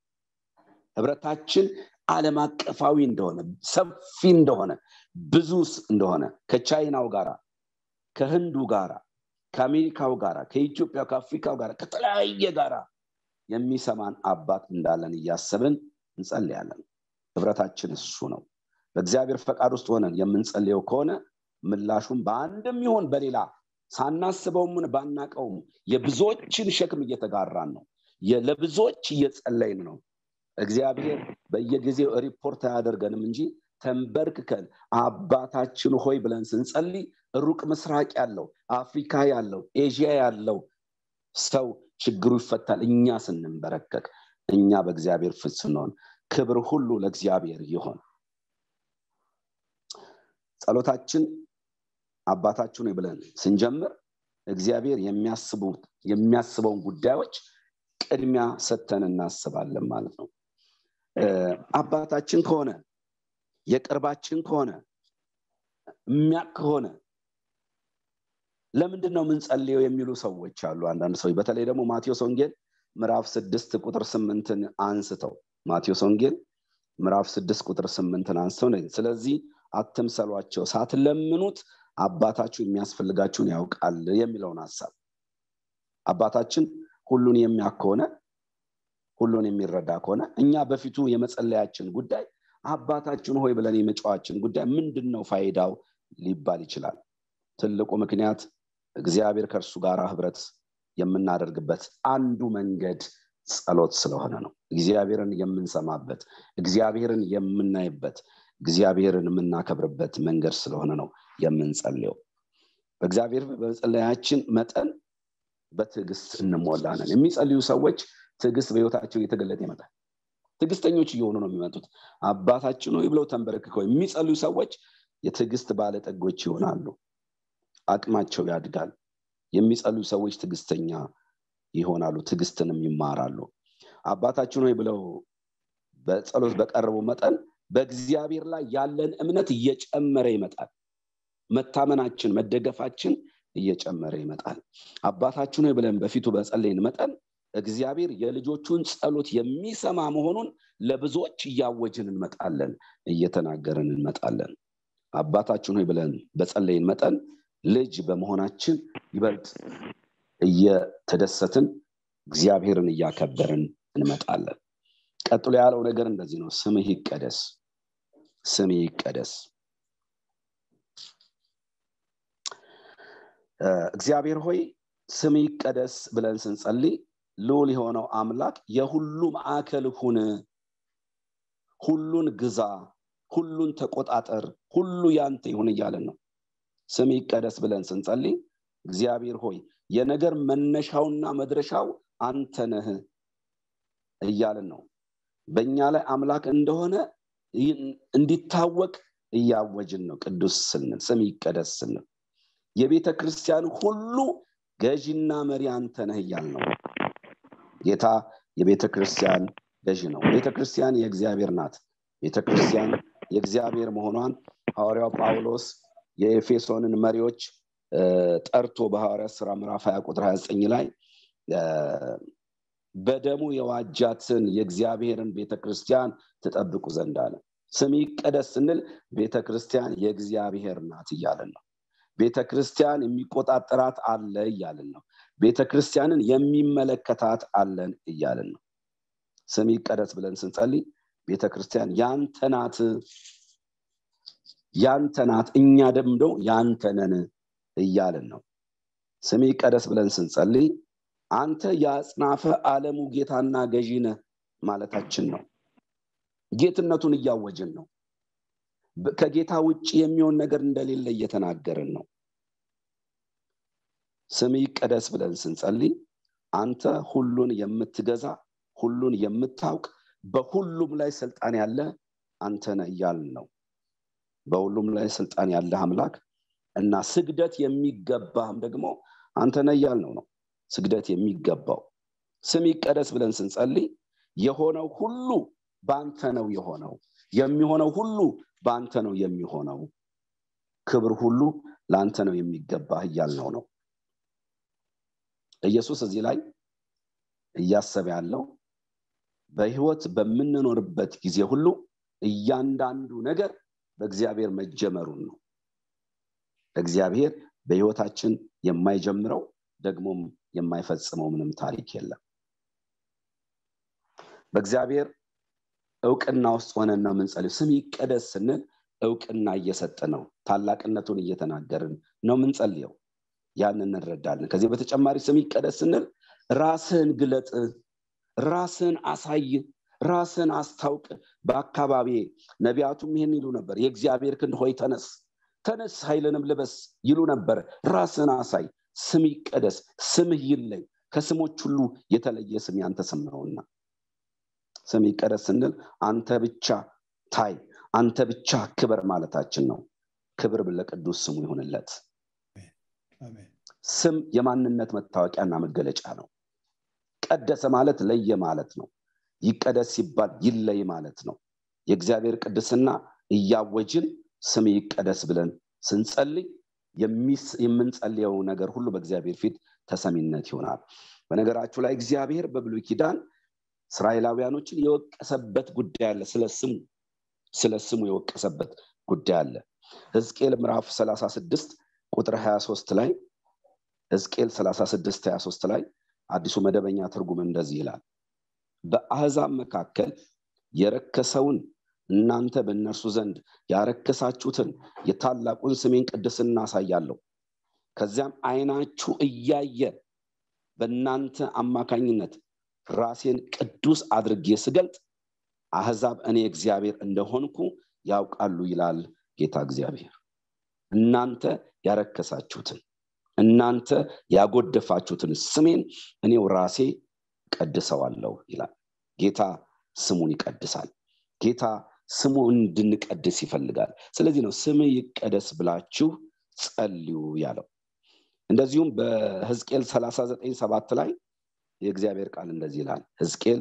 ህብረታችን ዓለም አቀፋዊ እንደሆነ ሰፊ እንደሆነ ብዙ እንደሆነ ከቻይናው ጋራ ከህንዱ ጋራ ከአሜሪካው ጋራ ከኢትዮጵያ ከአፍሪካው ጋር ከተለያየ ጋራ የሚሰማን አባት እንዳለን እያሰብን እንጸልያለን ህብረታችን እሱ ነው በእግዚአብሔር ፈቃድ ውስጥ ሆነን የምንጸልየው ከሆነ ምላሹም በአንድም ይሆን በሌላ ሳናስበውም ባናቀውም የብዙዎችን ሸክም እየተጋራን ነው ለብዙዎች እየጸለይን ነው እግዚአብሔር በየጊዜው ሪፖርት አያደርገንም እንጂ ተንበርክከን አባታችን ሆይ ብለን ስንጸልይ ሩቅ ምስራቅ ያለው አፍሪካ ያለው ኤዥያ ያለው ሰው ችግሩ ይፈታል እኛ ስንንበረከክ እኛ በእግዚአብሔር ፊት ስንሆን ክብር ሁሉ ለእግዚአብሔር ይሆን ጸሎታችን አባታችን ብለን ስንጀምር እግዚአብሔር የሚያስበውን ጉዳዮች ቅድሚያ ሰተን እናስባለን ማለት ነው አባታችን ከሆነ የቅርባችን ከሆነ የሚያቅ ከሆነ ለምንድን ነው የምንጸልየው የሚሉ ሰዎች አሉ አንዳንድ ሰዎች በተለይ ደግሞ ማቴዎስ ወንጌል ምዕራፍ ስድስት ቁጥር ስምንትን አንስተው ማቴዎስ ወንጌል ምዕራፍ ስድስት ቁጥር ስምንትን አንስተው ስለዚህ አትምሰሏቸው ሳትለምኑት አባታችሁ የሚያስፈልጋችሁን ያውቃል የሚለውን ሀሳብ አባታችን ሁሉን የሚያክ ከሆነ ሁሉን የሚረዳ ከሆነ እኛ በፊቱ የመጸለያችን ጉዳይ አባታችን ሆይ ብለን የመጫዋችን ጉዳይ ምንድን ነው ፋይዳው ሊባል ይችላል ትልቁ ምክንያት እግዚአብሔር ከእርሱ ጋር ህብረት የምናደርግበት አንዱ መንገድ ጸሎት ስለሆነ ነው እግዚአብሔርን የምንሰማበት እግዚአብሔርን የምናይበት እግዚአብሔርን የምናከብርበት መንገድ ስለሆነ ነው የምንጸልየው በእግዚአብሔር በመጸለያችን መጠን በትዕግስት እንሞላለን የሚጸልዩ ሰዎች ትዕግስት በህይወታቸው እየተገለጠ ይመጣል ትዕግስተኞች እየሆኑ ነው የሚመጡት አባታችን ሆይ ብለው ተንበረክከው የሚጸልዩ ሰዎች የትዕግስት ባለጠጎች ይሆናሉ አቅማቸው ያድጋል የሚጸልዩ ሰዎች ትዕግስተኛ ይሆናሉ ትዕግስትንም ይማራሉ አባታችን ሆይ ብለው በጸሎት በቀረቡ መጠን በእግዚአብሔር ላይ ያለን እምነት እየጨመረ ይመጣል መታመናችን መደገፋችን እየጨመረ ይመጣል አባታችን ሆይ ብለን በፊቱ በጸለይን መጠን እግዚአብሔር የልጆቹን ጸሎት የሚሰማ መሆኑን ለብዙዎች እያወጅን እንመጣለን እየተናገርን እንመጣለን አባታችን ሆይ ብለን በጸለይን መጠን ልጅ በመሆናችን ይበልጥ እየተደሰትን እግዚአብሔርን እያከበርን እንመጣለን ቀጥሎ ያለው ነገር እንደዚህ ነው ስምህ ይቀደስ ስምህ ይቀደስ እግዚአብሔር ሆይ ስም ይቀደስ ብለን ስንጸልይ ልውል የሆነው አምላክ የሁሉ ማዕከል ሁን ሁሉን ግዛ ሁሉን ተቆጣጠር ሁሉ ያንተ ይሁን እያለን ነው ስም ይቀደስ ብለን ስንጸልይ እግዚአብሔር ሆይ የነገር መነሻውና መድረሻው አንተ ነህ እያልን ነው በእኛ ላይ አምላክ እንደሆነ እንዲታወቅ እያወጅን ነው ቅዱስ ስንል ስም ይቀደስ ስንል የቤተ ክርስቲያን ሁሉ ገዢና መሪ አንተ ነህ እያል ነው ጌታ የቤተ ክርስቲያን ገዢ ነው ቤተ ክርስቲያን የእግዚአብሔር ናት ቤተ ክርስቲያን የእግዚአብሔር መሆኗን ሐዋርያው ጳውሎስ የኤፌሶንን መሪዎች ጠርቶ በሐዋርያ ስራ ምዕራፍ 20 ቁጥር 29 ላይ በደሙ የዋጃትን የእግዚአብሔርን ቤተ ክርስቲያን ትጠብቁ ዘንድ አለ ስም ይቀደስ ስንል ቤተ ክርስቲያን የእግዚአብሔር ናት እያለን ነው ቤተ ክርስቲያን የሚቆጣጠራት አለ እያልን ነው ቤተ ክርስቲያንን የሚመለከታት አለን እያልን ነው ስም ይቀደስ ብለን ስንጸልይ ቤተ ክርስቲያን ያንተ ናት ያንተ ናት እኛ ደምዶ ያንተ ነን እያልን ነው ስም ይቀደስ ብለን ስንጸልይ አንተ የአጽናፈ ዓለሙ ጌታና ገዢ ነህ ማለታችን ነው ጌትነቱን እያወጅን ነው ከጌታ ውጭ የሚሆን ነገር እንደሌለ እየተናገርን ነው ስም ይቀደስ ብለን ስንጸልይ አንተ ሁሉን የምትገዛ ሁሉን የምታውቅ በሁሉም ላይ ስልጣን ያለ አንተ ነህ እያልን ነው በሁሉም ላይ ስልጣን ያለ አምላክ እና ስግደት የሚገባህም ደግሞ አንተ ነህ እያልነው ነው ስግደት የሚገባው ስም ይቀደስ ብለን ስንጸልይ የሆነው ሁሉ በአንተ ነው የሆነው የሚሆነው ሁሉ በአንተ ነው የሚሆነው ክብር ሁሉ ለአንተ ነው የሚገባህ እያልነው ነው ኢየሱስ እዚህ ላይ እያሰበ ያለው በህይወት በምንኖርበት ጊዜ ሁሉ እያንዳንዱ ነገር በእግዚአብሔር መጀመሩን ነው እግዚአብሔር በህይወታችን የማይጀምረው ደግሞም የማይፈጽመው ምንም ታሪክ የለም በእግዚአብሔር እውቅና ውስጥ ሆነን ነው የምንጸልዩ ስም ይቀደስ ስንል እውቅና እየሰጠ ነው ታላቅነቱን እየተናገርን ነው ምንጸልየው ያን እንረዳለን ከዚህ በተጨማሪ ስም ይቀደስ ስንል ራስህን ግለጥ ራስህን አሳይ ራስህን አስታውቅ በአካባቢ ነቢያቱም ይህን ይሉ ነበር የእግዚአብሔር ክንድ ሆይ ተነስ ተነስ ኃይልንም ልበስ ይሉ ነበር ራስህን አሳይ ስም ይቀደስ ስምህ ይለይ ከስሞች ሁሉ የተለየ ስም ያንተ ስም ነውና ስም ይቀደስ ስንል አንተ ብቻ ታይ አንተ ብቻ ክበር ማለታችን ነው ክብር ለቅዱስ ስሙ ይሁንለት ስም የማንነት መታወቂያና መገለጫ ነው ቀደሰ ማለት ለየ ማለት ነው ይቀደስ ሲባል ይለይ ማለት ነው የእግዚአብሔር ቅድስና እያወጅን ስም ይቀደስ ብለን ስንጸልይ የምንጸልየው ነገር ሁሉ በእግዚአብሔር ፊት ተሰሚነት ይሆናል በነገራችሁ ላይ እግዚአብሔር በብሉይ ኪዳን እስራኤላውያኖችን የወቀሰበት ጉዳይ አለ ስለ ስሙ ስለ ስሙ የወቀሰበት ጉዳይ አለ ህዝቅኤል ምዕራፍ 36 ቁጥር 23 ላይ ህዝቅኤል 36 23 ላይ አዲሱ መደበኛ ትርጉም እንደዚህ ይላል በአህዛብ መካከል የረከሰውን እናንተ በእነርሱ ዘንድ ያረከሳችሁትን የታላቁን ስሜን ቅድስና አሳያለሁ ከዚያም አይናችሁ እያየ በእናንተ አማካኝነት ራሴን ቅዱስ አድርጌ ስገልጥ አህዛብ እኔ እግዚአብሔር እንደሆንኩ ያውቃሉ ይላል ጌታ እግዚአብሔር እናንተ ያረከሳችሁትን እናንተ ያጎደፋችሁትን ስሜን እኔው ራሴ ቀድሰዋለሁ ይላል ጌታ ስሙን ይቀድሳል ጌታ ስሙ እንድንቀድስ ይፈልጋል ስለዚህ ነው ስም ይቀደስ ብላችሁ ጸልዩ ያለው እንደዚሁም በህዝቅኤል 39 ሰባት ላይ የእግዚአብሔር ቃል እንደዚህ ይላል ህዝቅኤል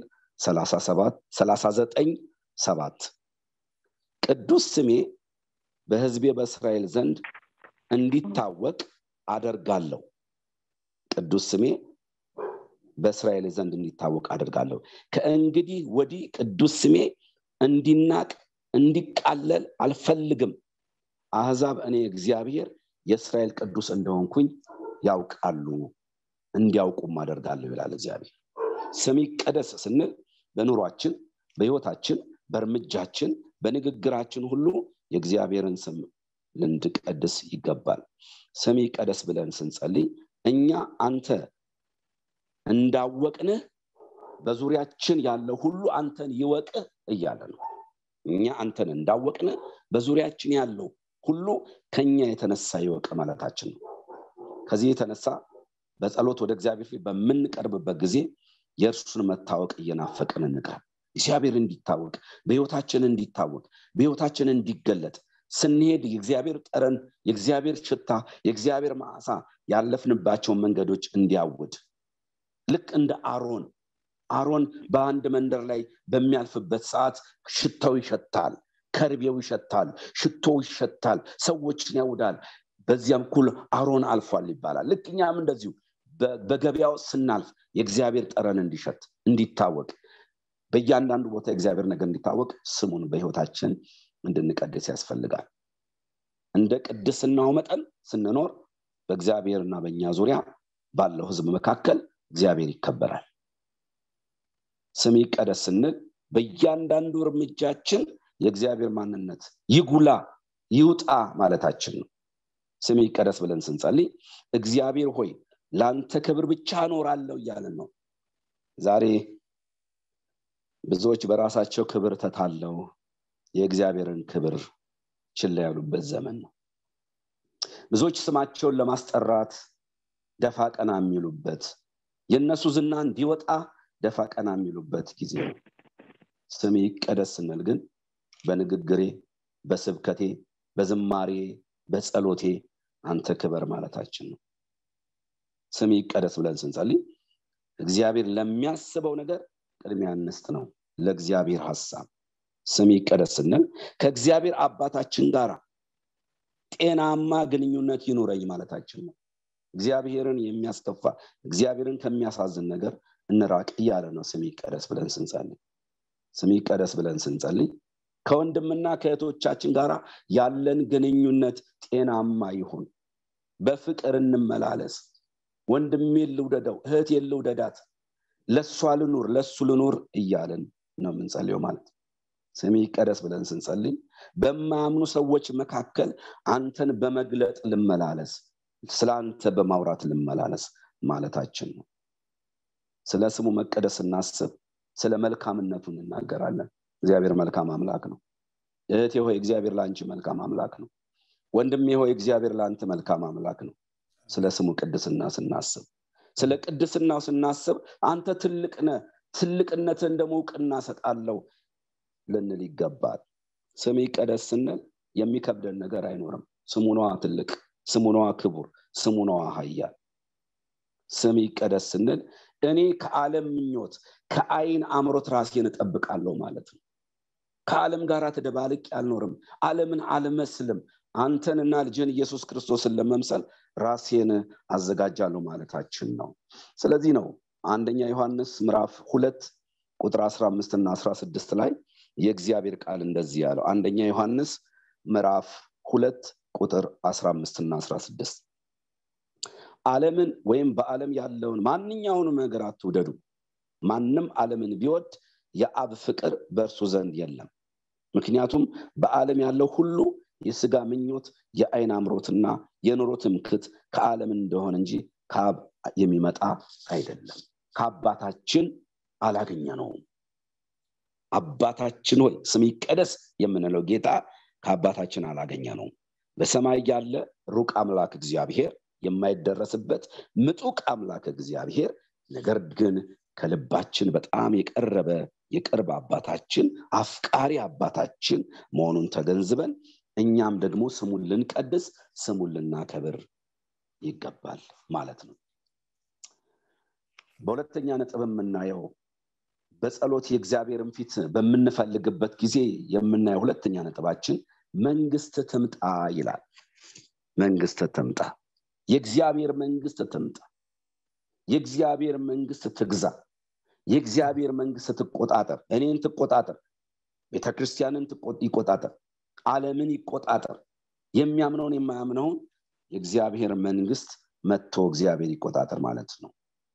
39 ሰባት ቅዱስ ስሜ በህዝቤ በእስራኤል ዘንድ እንዲታወቅ አደርጋለሁ ቅዱስ ስሜ በእስራኤል ዘንድ እንዲታወቅ አደርጋለሁ ከእንግዲህ ወዲህ ቅዱስ ስሜ እንዲናቅ እንዲቃለል አልፈልግም አህዛብ እኔ እግዚአብሔር የእስራኤል ቅዱስ እንደሆንኩኝ ያውቃሉ እንዲያውቁም አደርጋለሁ ይላል እግዚአብሔር ስም ይቀደስ ስንል በኑሯችን በህይወታችን በእርምጃችን በንግግራችን ሁሉ የእግዚአብሔርን ስም ልንድቀድስ ይገባል ስም ይቀደስ ብለን ስንጸልይ እኛ አንተ እንዳወቅንህ በዙሪያችን ያለው ሁሉ አንተን ይወቅህ እያለ ነው እኛ አንተን እንዳወቅን በዙሪያችን ያለው ሁሉ ከኛ የተነሳ ይወቅ ማለታችን ነው ከዚህ የተነሳ በጸሎት ወደ እግዚአብሔር ፊት በምንቀርብበት ጊዜ የእርሱን መታወቅ እየናፈቅን እንቅረብ እግዚአብሔር እንዲታወቅ በህይወታችን እንዲታወቅ በህይወታችን እንዲገለጥ ስንሄድ የእግዚአብሔር ጠረን የእግዚአብሔር ሽታ የእግዚአብሔር ማዕሳ ያለፍንባቸውን መንገዶች እንዲያውድ ልክ እንደ አሮን አሮን በአንድ መንደር ላይ በሚያልፍበት ሰዓት ሽታው ይሸታል ከርቤው ይሸታል ሽቶው ይሸታል ሰዎችን ያውዳል በዚያም ኩል አሮን አልፏል ይባላል ልክ እኛም እንደዚሁ በገበያው ስናልፍ የእግዚአብሔር ጠረን እንዲሸት እንዲታወቅ በእያንዳንዱ ቦታ የእግዚአብሔር ነገር እንዲታወቅ ስሙን በህይወታችን እንድንቀድስ ያስፈልጋል እንደ ቅድስናው መጠን ስንኖር በእግዚአብሔርና በእኛ ዙሪያ ባለው ህዝብ መካከል እግዚአብሔር ይከበራል ስም ይቀደስ ስንል በእያንዳንዱ እርምጃችን የእግዚአብሔር ማንነት ይጉላ ይውጣ ማለታችን ነው ስም ይቀደስ ብለን ስንጸልይ እግዚአብሔር ሆይ ለአንተ ክብር ብቻ እኖራለሁ እያለን ነው ዛሬ ብዙዎች በራሳቸው ክብር ተታለው የእግዚአብሔርን ክብር ችላ ያሉበት ዘመን ነው ብዙዎች ስማቸውን ለማስጠራት ደፋ ቀና የሚሉበት የእነሱ ዝና እንዲወጣ ደፋ ቀና የሚሉበት ጊዜ ነው ስም ይቀደስ ስንል ግን በንግግሬ በስብከቴ በዝማሬ በጸሎቴ አንተ ክበር ማለታችን ነው ስም ይቀደስ ብለን ስንጸልይ እግዚአብሔር ለሚያስበው ነገር ቅድሚያ እንስጥ ነው ለእግዚአብሔር ሀሳብ ስም ይቀደስ ስንል ከእግዚአብሔር አባታችን ጋር ጤናማ ግንኙነት ይኑረኝ ማለታችን ነው እግዚአብሔርን የሚያስከፋ እግዚአብሔርን ከሚያሳዝን ነገር እንራቅ እያለ ነው ስም ይቀደስ ብለን ስንጸልይ ስም ይቀደስ ብለን ስንጸልይ ከወንድምና ከእህቶቻችን ጋር ያለን ግንኙነት ጤናማ ይሁን በፍቅር እንመላለስ ወንድሜ ልውደደው እህት ልውደዳት ለእሷ ልኑር ለእሱ ልኑር እያለን ነው የምንጸልየው ማለት ስም ይቀደስ ብለን ስንጸልይ በማያምኑ ሰዎች መካከል አንተን በመግለጥ ልመላለስ ስለ አንተ በማውራት ልመላለስ ማለታችን ነው ስለ ስሙ መቀደስ እናስብ ስለ መልካምነቱ እንናገራለን እግዚአብሔር መልካም አምላክ ነው እህቴ ሆይ እግዚአብሔር ለአንቺ መልካም አምላክ ነው ወንድሜ ሆይ እግዚአብሔር ለአንተ መልካም አምላክ ነው ስለ ስሙ ቅድስና ስናስብ ስለ ቅድስናው ስናስብ አንተ ትልቅ ነ ትልቅነትን ደግሞ እውቅና ሰጣለው ልንል ይገባል ስም ይቀደስ ስንል የሚከብደን ነገር አይኖርም ስሙ ነዋ ትልቅ ስሙ ነዋ ክቡር ስሙ ነዋ ሀያል ስም ይቀደስ ስንል እኔ ከዓለም ምኞት ከአይን አምሮት ራሴን እጠብቃለሁ ማለት ነው ከዓለም ጋር ተደባልቅ አልኖርም ዓለምን አልመስልም አንተንና ልጅን ኢየሱስ ክርስቶስን ለመምሰል ራሴን አዘጋጃለሁ ማለታችን ነው ስለዚህ ነው አንደኛ ዮሐንስ ምዕራፍ ሁለት ቁጥር 15 እና 16 ላይ የእግዚአብሔር ቃል እንደዚህ ያለው አንደኛ ዮሐንስ ምዕራፍ ሁለት ቁጥር 15 እና 16 ዓለምን ወይም በዓለም ያለውን ማንኛውንም ነገር አትውደዱ ማንም ዓለምን ቢወድ የአብ ፍቅር በእርሱ ዘንድ የለም ምክንያቱም በዓለም ያለው ሁሉ የስጋ ምኞት የአይን አምሮትና የኑሮ ትምክት ከዓለም እንደሆነ እንጂ ከአብ የሚመጣ አይደለም ከአባታችን አላገኘ ነውም አባታችን ሆይ ስም ይቀደስ የምንለው ጌታ ከአባታችን አላገኘ ነው በሰማይ ያለ ሩቅ አምላክ እግዚአብሔር የማይደረስበት ምጡቅ አምላክ እግዚአብሔር ነገር ግን ከልባችን በጣም የቀረበ የቅርብ አባታችን አፍቃሪ አባታችን መሆኑን ተገንዝበን እኛም ደግሞ ስሙን ልንቀድስ ስሙን ልናከብር ይገባል ማለት ነው በሁለተኛ ነጥብ የምናየው በጸሎት የእግዚአብሔርን ፊት በምንፈልግበት ጊዜ የምናየው ሁለተኛ ነጥባችን መንግስት ትምጣ ይላል መንግስት ትምጣ የእግዚአብሔር መንግስት ትምጣ የእግዚአብሔር መንግስት ትግዛ የእግዚአብሔር መንግስት ትቆጣጠር እኔን ትቆጣጠር ቤተክርስቲያንን ይቆጣጠር አለምን ይቆጣጠር የሚያምነውን የማያምነውን የእግዚአብሔር መንግስት መጥቶ እግዚአብሔር ይቆጣጠር ማለት ነው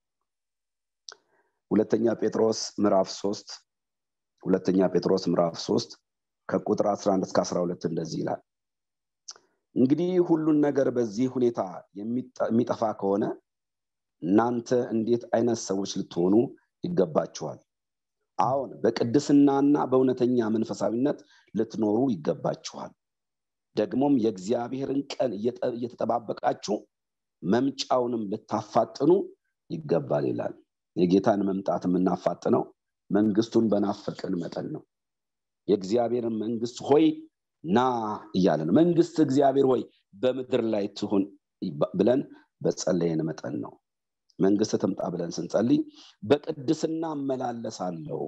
ሁለተኛ ጴጥሮስ ምዕራፍ ሶስት ሁለተኛ ጴጥሮስ ምዕራፍ ሶስት ከቁጥር 11 እስከ 12 እንደዚህ ይላል እንግዲህ ሁሉን ነገር በዚህ ሁኔታ የሚጠፋ ከሆነ እናንተ እንዴት አይነት ሰዎች ልትሆኑ ይገባችኋል አሁን በቅድስናና በእውነተኛ መንፈሳዊነት ልትኖሩ ይገባችኋል ደግሞም የእግዚአብሔርን ቀን እየተጠባበቃችሁ መምጫውንም ልታፋጥኑ ይገባል ይላል የጌታን መምጣት የምናፋጥነው መንግስቱን በናፈቅን መጠን ነው የእግዚአብሔርን መንግስት ሆይ ና እያለ ነው መንግስት እግዚአብሔር ሆይ በምድር ላይ ትሁን ብለን በጸለየን መጠን ነው መንግስት ትምጣ ብለን ስንጸልይ በቅድስና እመላለሳለሁ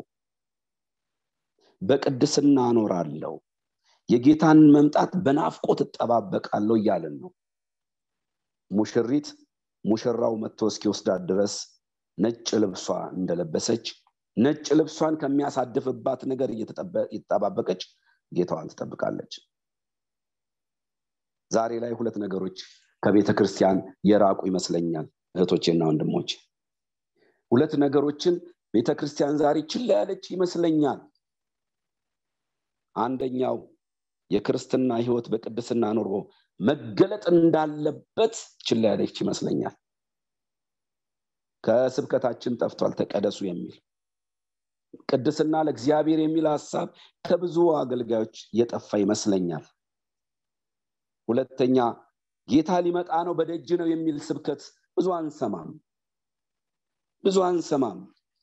በቅድስና እኖራለሁ የጌታን መምጣት በናፍቆት እጠባበቃለሁ እያለን ነው ሙሽሪት ሙሽራው መጥቶ እስኪወስዳት ድረስ ነጭ ልብሷ እንደለበሰች ነጭ ልብሷን ከሚያሳድፍባት ነገር እየተጠባበቀች ጌታዋን ትጠብቃለች ዛሬ ላይ ሁለት ነገሮች ከቤተ ክርስቲያን የራቁ ይመስለኛል እህቶቼና ወንድሞች ሁለት ነገሮችን ቤተ ክርስቲያን ዛሬ ችላ ያለች ይመስለኛል አንደኛው የክርስትና ህይወት በቅድስና ኑሮ መገለጥ እንዳለበት ችላ ያለች ይመስለኛል ከስብከታችን ጠፍቷል ተቀደሱ የሚል ቅድስና ለእግዚአብሔር የሚል ሀሳብ ከብዙ አገልጋዮች የጠፋ ይመስለኛል ሁለተኛ ጌታ ሊመጣ ነው በደጅ ነው የሚል ስብከት ብዙ አንሰማም ብዙ አንሰማም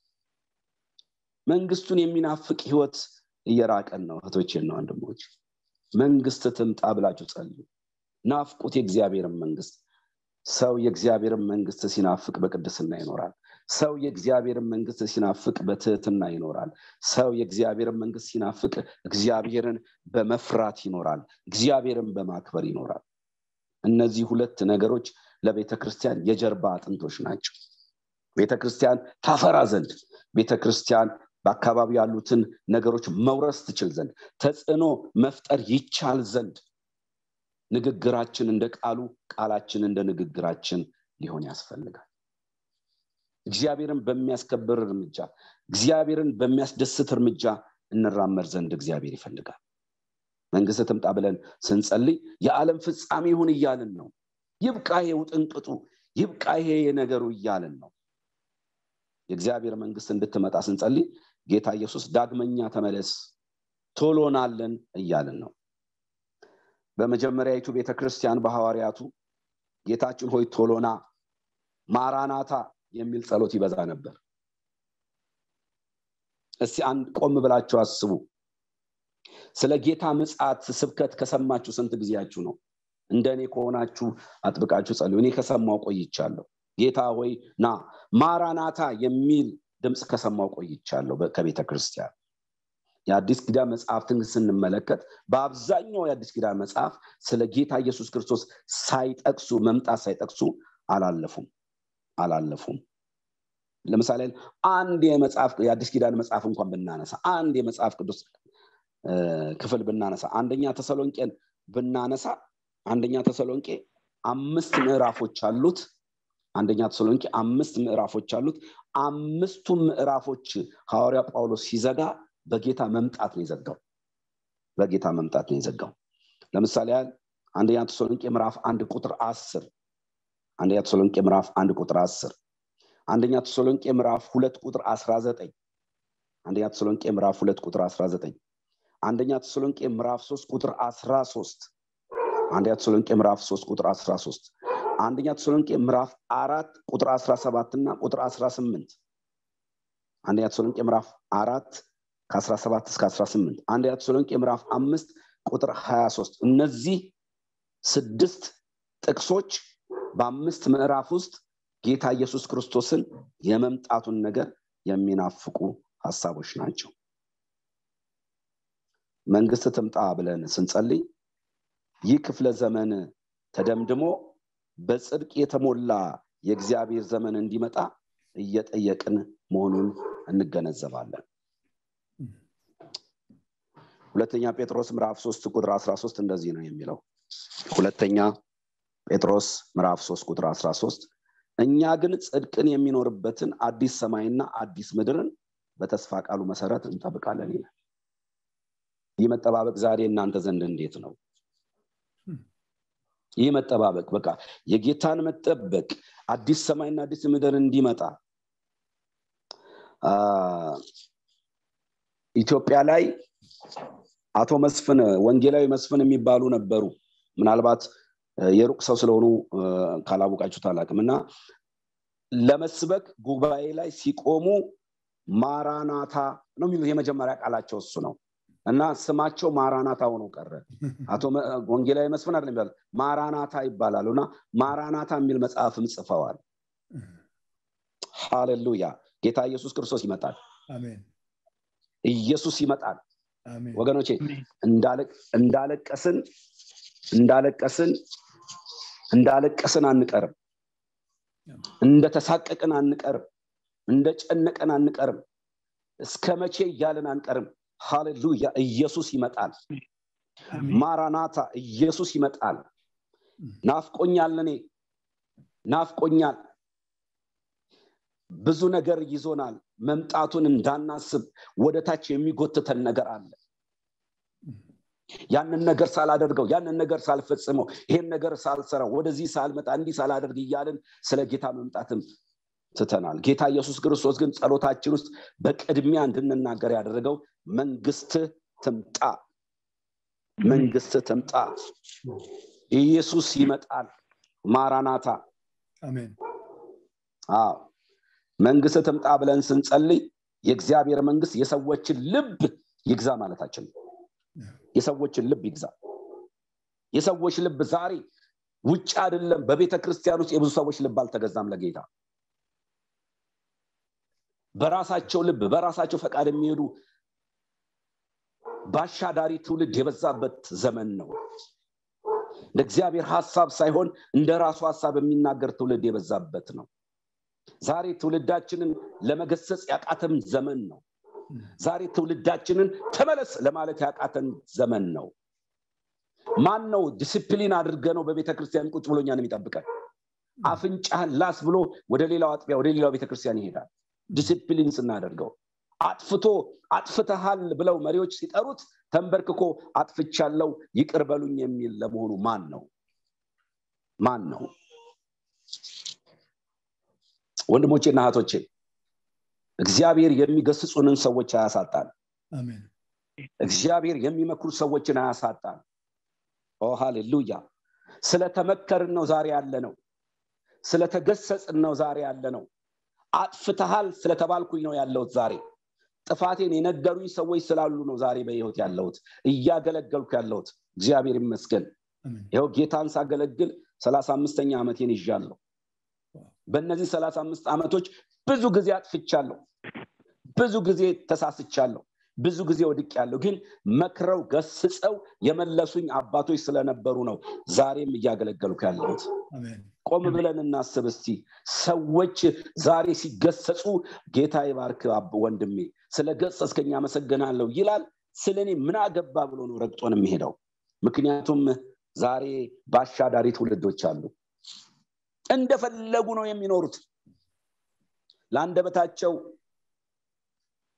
መንግስቱን የሚናፍቅ ህይወት እየራቀን ነው እህቶቼና ወንድሞች መንግስት ትምጣ ብላችሁ ጸልዩ ናፍቁት የእግዚአብሔርን መንግስት ሰው የእግዚአብሔርን መንግስት ሲናፍቅ በቅድስና ይኖራል ሰው የእግዚአብሔርን መንግስት ሲናፍቅ በትህትና ይኖራል ሰው የእግዚአብሔርን መንግስት ሲናፍቅ እግዚአብሔርን በመፍራት ይኖራል እግዚአብሔርን በማክበር ይኖራል እነዚህ ሁለት ነገሮች ለቤተ ክርስቲያን የጀርባ አጥንቶች ናቸው ቤተ ክርስቲያን ታፈራ ዘንድ ቤተ ክርስቲያን በአካባቢ ያሉትን ነገሮች መውረስ ትችል ዘንድ ተጽዕኖ መፍጠር ይቻል ዘንድ ንግግራችን እንደ ቃሉ ቃላችን እንደ ንግግራችን ሊሆን ያስፈልጋል እግዚአብሔርን በሚያስከብር እርምጃ እግዚአብሔርን በሚያስደስት እርምጃ እንራመድ ዘንድ እግዚአብሔር ይፈልጋል መንግስት ትምጣ ብለን ስንጸልይ የዓለም ፍጻሜ ይሁን እያልን ነው ይብቃ ይሄ ውጥንቅጡ ይብቃ ይሄ የነገሩ እያልን ነው የእግዚአብሔር መንግስት እንድትመጣ ስንጸልይ ጌታ ኢየሱስ ዳግመኛ ተመለስ ቶሎናለን እያልን ነው በመጀመሪያዊቱ ቤተክርስቲያን በሐዋርያቱ ጌታችን ሆይ ቶሎና ማራናታ የሚል ጸሎት ይበዛ ነበር እስቲ አንድ ቆም ብላችሁ አስቡ ስለ ጌታ ምጽት ስብከት ከሰማችሁ ስንት ጊዜያችሁ ነው እንደ እኔ ከሆናችሁ አጥብቃችሁ ጸልዩ እኔ ከሰማው ቆይቻለሁ ጌታ ሆይ ና ማራናታ የሚል ድምፅ ከሰማው ቆይቻለሁ ከቤተ ክርስቲያን የአዲስ ኪዳን መጽሐፍትን ስንመለከት በአብዛኛው የአዲስ ኪዳን መጽሐፍ ስለ ጌታ ኢየሱስ ክርስቶስ ሳይጠቅሱ መምጣት ሳይጠቅሱ አላለፉም አላለፉም ለምሳሌ አንድ የመጽሐፍ የአዲስ ኪዳን መጽሐፍ እንኳን ብናነሳ አንድ የመጽሐፍ ቅዱስ ክፍል ብናነሳ አንደኛ ተሰሎንቄን ብናነሳ አንደኛ ተሰሎንቄ አምስት ምዕራፎች አሉት አንደኛ ተሰሎንቄ አምስት ምዕራፎች አሉት አምስቱ ምዕራፎች ሐዋርያ ጳውሎስ ሲዘጋ በጌታ መምጣት ነው የዘጋው በጌታ መምጣት ነው የዘጋው ለምሳሌ ያህል አንደኛ ተሰሎንቄ ምዕራፍ አንድ ቁጥር አስር አንደኛ ተሰሎንቄ ምዕራፍ አንድ ቁጥር አስር አንደኛ ተሰሎንቄ ምዕራፍ ሁለት ቁጥር አስራ ዘጠኝ አንደኛ ተሰሎንቄ ምዕራፍ ሁለት ቁጥር አስራ ዘጠኝ አንደኛ ተሰሎንቄ ምዕራፍ ሶስት ቁጥር አስራ ሶስት አንደኛ ተሰሎንቄ ምዕራፍ ሶስት ቁጥር አስራ ሶስት አንደኛ ተሰሎንቄ ምዕራፍ አራት ቁጥር አስራ ሰባት እና ቁጥር አስራ ስምንት አንደኛ ተሰሎንቄ ምዕራፍ አራት ከአስራ ሰባት እስከ አስራ ስምንት አንደኛ ተሰሎንቄ ምዕራፍ አምስት ቁጥር ሀያ ሶስት እነዚህ ስድስት ጥቅሶች በአምስት ምዕራፍ ውስጥ ጌታ ኢየሱስ ክርስቶስን የመምጣቱን ነገር የሚናፍቁ ሀሳቦች ናቸው መንግስት ትምጣ ብለን ስንጸልይ ይህ ክፍለ ዘመን ተደምድሞ በጽድቅ የተሞላ የእግዚአብሔር ዘመን እንዲመጣ እየጠየቅን መሆኑን እንገነዘባለን ሁለተኛ ጴጥሮስ ምዕራፍ ሶስት ቁጥር አስራ ሶስት እንደዚህ ነው የሚለው ሁለተኛ ጴጥሮስ ምዕራፍ ሶስት ቁጥር አስራ ሶስት እኛ ግን ጽድቅን የሚኖርበትን አዲስ ሰማይና አዲስ ምድርን በተስፋ ቃሉ መሰረት እንጠብቃለን ይላል ይህ መጠባበቅ ዛሬ እናንተ ዘንድ እንዴት ነው ይህ መጠባበቅ በቃ የጌታን መጠበቅ አዲስ ሰማይና አዲስ ምድር እንዲመጣ ኢትዮጵያ ላይ አቶ መስፍን ወንጌላዊ መስፍን የሚባሉ ነበሩ ምናልባት የሩቅ ሰው ስለሆኑ ካላወቃችሁት አላቅም እና ለመስበክ ጉባኤ ላይ ሲቆሙ ማራናታ ነው የሚሉት የመጀመሪያ ቃላቸው እሱ ነው እና ስማቸው ማራናታ ሆኖ ቀረ አቶ ወንጌላዊ መስፍን አይደለም ይባላል ማራናታ ይባላሉ እና ማራናታ የሚል መጽሐፍም ጽፈዋል ሃሌሉያ ጌታ ኢየሱስ ክርስቶስ ይመጣል ኢየሱስ ይመጣል ወገኖቼ እንዳለቀስን እንዳለቀስን እንዳለቀስን አንቀርም እንደተሳቀቅን አንቀርም እንደጨነቀን አንቀርም እስከ መቼ እያልን አንቀርም ሃሌሉያ ኢየሱስ ይመጣል ማራናታ ኢየሱስ ይመጣል ናፍቆኛል እኔ ናፍቆኛል ብዙ ነገር ይዞናል መምጣቱን እንዳናስብ ወደ ታች የሚጎትተን ነገር አለ ያንን ነገር ሳላደርገው ያንን ነገር ሳልፈጽመው ይሄን ነገር ሳልሰራው ወደዚህ ሳልመጣ እንዲህ ሳላደርግ እያልን ስለ ጌታ መምጣትም ትተናል ጌታ ኢየሱስ ክርስቶስ ግን ጸሎታችን ውስጥ በቅድሚያ እንድንናገር ያደረገው መንግስት ትምጣ መንግስት ትምጣ ኢየሱስ ይመጣል ማራናታ አዎ መንግስት ትምጣ ብለን ስንጸልይ የእግዚአብሔር መንግስት የሰዎችን ልብ ይግዛ ማለታችን ነው የሰዎችን ልብ ይግዛ የሰዎች ልብ ዛሬ ውጭ አይደለም በቤተ ክርስቲያን ውስጥ የብዙ ሰዎች ልብ አልተገዛም ለጌታ በራሳቸው ልብ በራሳቸው ፈቃድ የሚሄዱ በአሻዳሪ ትውልድ የበዛበት ዘመን ነው እንደ እግዚአብሔር ሀሳብ ሳይሆን እንደ ራሱ ሀሳብ የሚናገር ትውልድ የበዛበት ነው ዛሬ ትውልዳችንን ለመገሰጽ ያቃተም ዘመን ነው ዛሬ ትውልዳችንን ተመለስ ለማለት ያቃተን ዘመን ነው ማን ነው ዲስፕሊን አድርገ ነው በቤተ ክርስቲያን ቁጭ ብሎ እኛን የሚጠብቀን አፍንጫህን ላስ ብሎ ወደ ሌላው አጥቢያ ወደ ሌላው ቤተክርስቲያን ይሄዳል ዲስፕሊን ስናደርገው አጥፍቶ አጥፍተሃል ብለው መሪዎች ሲጠሩት ተንበርክኮ አጥፍቻለው ይቅር በሉኝ የሚል ለመሆኑ ማን ነው ማን ነው ወንድሞቼና እህቶቼ እግዚአብሔር የሚገስጹንን ሰዎች አያሳጣን እግዚአብሔር የሚመክሩ ሰዎችን አያሳጣን ኦ ሃሌሉያ ስለተመከርን ነው ዛሬ ያለ ነው ስለተገሰጽን ነው ዛሬ ያለ ነው አጥፍተሃል ስለተባልኩኝ ነው ያለሁት ዛሬ ጥፋቴን የነገሩኝ ሰዎች ስላሉ ነው ዛሬ በህይወት ያለሁት እያገለገልኩ ያለሁት እግዚአብሔር ይመስገን ይኸው ጌታን ሳገለግል ሰላሳ አምስተኛ ዓመቴን ይዣለሁ በእነዚህ ሰላሳ አምስት ዓመቶች ብዙ ጊዜ አጥፍቻለሁ ብዙ ጊዜ ተሳስቻለሁ ብዙ ጊዜ ወድቅ ያለው ግን መክረው ገስጸው የመለሱኝ አባቶች ስለነበሩ ነው ዛሬም እያገለገልኩ ያለሁት ቆም ብለን እናስብ እስቲ ሰዎች ዛሬ ሲገሰጹ ጌታ ይባርክ ወንድሜ ስለ ገጸስከኝ አመሰግናለሁ ይላል ስለ እኔ ምን አገባ ብሎ ነው ረግጦን የሚሄደው ምክንያቱም ዛሬ በአሻዳሪ ትውልዶች አሉ እንደፈለጉ ነው የሚኖሩት ለአንደበታቸው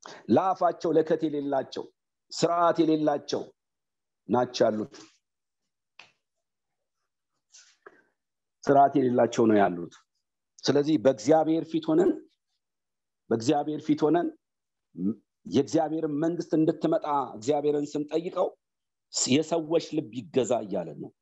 ለአፋቸው ለከት የሌላቸው ስርዓት የሌላቸው ናቸው ያሉት ስርዓት የሌላቸው ነው ያሉት ስለዚህ በእግዚአብሔር ፊት ሆነን በእግዚአብሔር ፊት ሆነን የእግዚአብሔርን መንግስት እንድትመጣ እግዚአብሔርን ስንጠይቀው የሰዎች ልብ ይገዛ እያለን ነው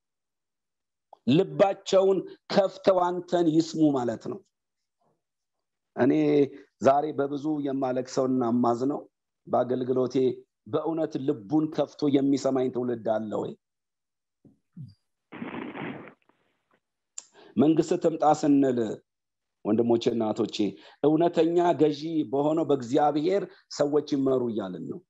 ልባቸውን ከፍተው አንተን ይስሙ ማለት ነው እኔ ዛሬ በብዙ የማለቅሰውና ማዝነው በአገልግሎቴ በእውነት ልቡን ከፍቶ የሚሰማኝ ትውልድ አለ ወይ መንግስት ትምጣ ስንል ወንድሞቼ እናቶቼ እውነተኛ ገዢ በሆነው በእግዚአብሔር ሰዎች ይመሩ እያልን ነው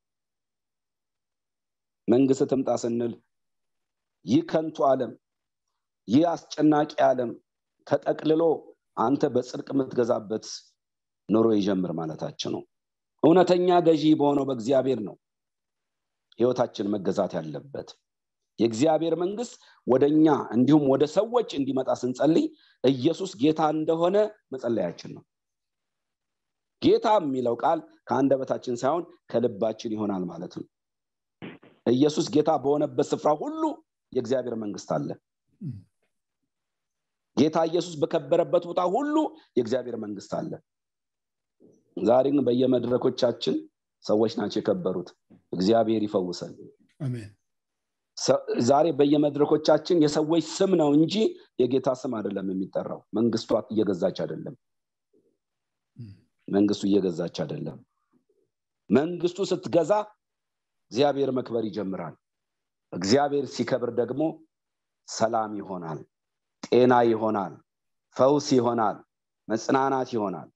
መንግስት ትምጣ ስንል ይህ ከንቱ ዓለም ይህ አስጨናቂ ዓለም ተጠቅልሎ አንተ በጽድቅ የምትገዛበት ኑሮ ይጀምር ማለታችን ነው እውነተኛ ገዢ በሆነው በእግዚአብሔር ነው ህይወታችን መገዛት ያለበት የእግዚአብሔር መንግስት ወደ እኛ እንዲሁም ወደ ሰዎች እንዲመጣ ስንጸልይ ኢየሱስ ጌታ እንደሆነ መጸለያችን ነው ጌታ የሚለው ቃል ከአንደበታችን ሳይሆን ከልባችን ይሆናል ማለት ነው ኢየሱስ ጌታ በሆነበት ስፍራ ሁሉ የእግዚአብሔር መንግስት አለ ጌታ ኢየሱስ በከበረበት ቦታ ሁሉ የእግዚአብሔር መንግስት አለ ዛሬ ግን በየመድረኮቻችን ሰዎች ናቸው የከበሩት እግዚአብሔር ይፈውሰን ዛሬ በየመድረኮቻችን የሰዎች ስም ነው እንጂ የጌታ ስም አይደለም የሚጠራው መንግስቷ እየገዛች አይደለም መንግስቱ እየገዛች አይደለም መንግስቱ ስትገዛ እግዚአብሔር መክበር ይጀምራል እግዚአብሔር ሲከብር ደግሞ ሰላም ይሆናል ጤና ይሆናል ፈውስ ይሆናል መጽናናት ይሆናል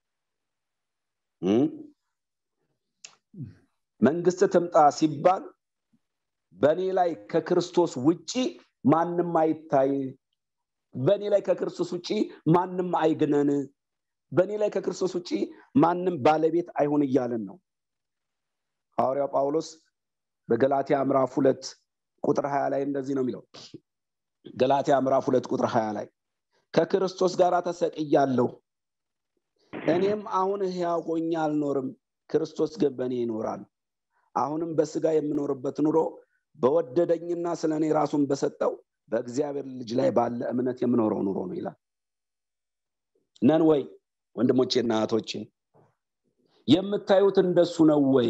መንግስት ትምጣ ሲባል በእኔ ላይ ከክርስቶስ ውጪ ማንም አይታይ በእኔ ላይ ከክርስቶስ ውጪ ማንም አይግነን በእኔ ላይ ከክርስቶስ ውጪ ማንም ባለቤት አይሆን እያለን ነው ሐዋርያው ጳውሎስ በገላትያ ምዕራፍ ሁለት ቁጥር ሀያ ላይ እንደዚህ ነው የሚለው ገላትያ ምዕራፍ ሁለት ቁጥር ሀያ ላይ ከክርስቶስ ጋር ተሰቅያለሁ እኔም አሁን ህያው ሆኜ አልኖርም ክርስቶስ ግን በእኔ ይኖራል አሁንም በስጋ የምኖርበት ኑሮ በወደደኝና ስለ እኔ ራሱን በሰጠው በእግዚአብሔር ልጅ ላይ ባለ እምነት የምኖረው ኑሮ ነው ይላል ነን ወይ ወንድሞቼና እህቶቼ የምታዩት እንደሱ ነው ወይ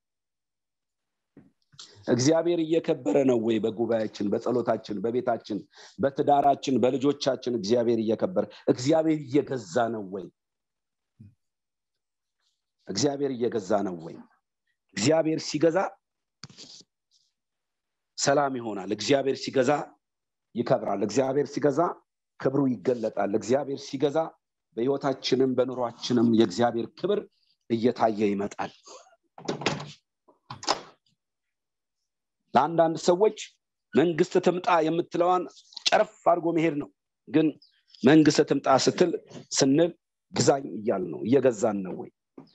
እግዚአብሔር እየከበረ ነው ወይ በጉባኤያችን በጸሎታችን በቤታችን በትዳራችን በልጆቻችን እግዚአብሔር እየከበረ እግዚአብሔር እየገዛ ነው ወይ እግዚአብሔር እየገዛ ነው ወይ እግዚአብሔር ሲገዛ ሰላም ይሆናል እግዚአብሔር ሲገዛ ይከብራል እግዚአብሔር ሲገዛ ክብሩ ይገለጣል እግዚአብሔር ሲገዛ በህይወታችንም በኑሯችንም የእግዚአብሔር ክብር እየታየ ይመጣል ለአንዳንድ ሰዎች መንግስት ትምጣ የምትለዋን ጨረፍ አድርጎ መሄድ ነው ግን መንግስት ትምጣ ስትል ስንል ግዛኝ እያል ነው እየገዛን ነው ወይ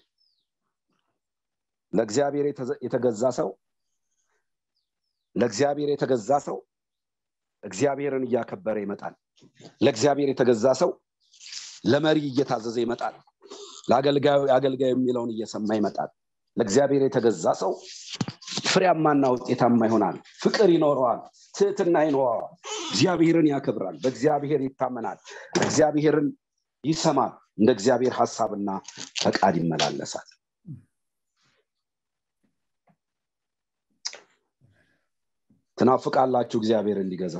ለእግዚአብሔር የተገዛ ሰው ለእግዚአብሔር የተገዛ ሰው እግዚአብሔርን እያከበረ ይመጣል ለእግዚአብሔር የተገዛ ሰው ለመሪ እየታዘዘ ይመጣል ለአገልጋዩ አገልጋዩ የሚለውን እየሰማ ይመጣል ለእግዚአብሔር የተገዛ ሰው ፍሬያማና ውጤታማ ይሆናል ፍቅር ይኖረዋል ትህትና ይኖረዋል እግዚአብሔርን ያከብራል በእግዚአብሔር ይታመናል እግዚአብሔርን ይሰማል እንደ እግዚአብሔር ሀሳብና ፈቃድ ይመላለሳል ትናፍቃላችሁ እግዚአብሔር እንዲገዛ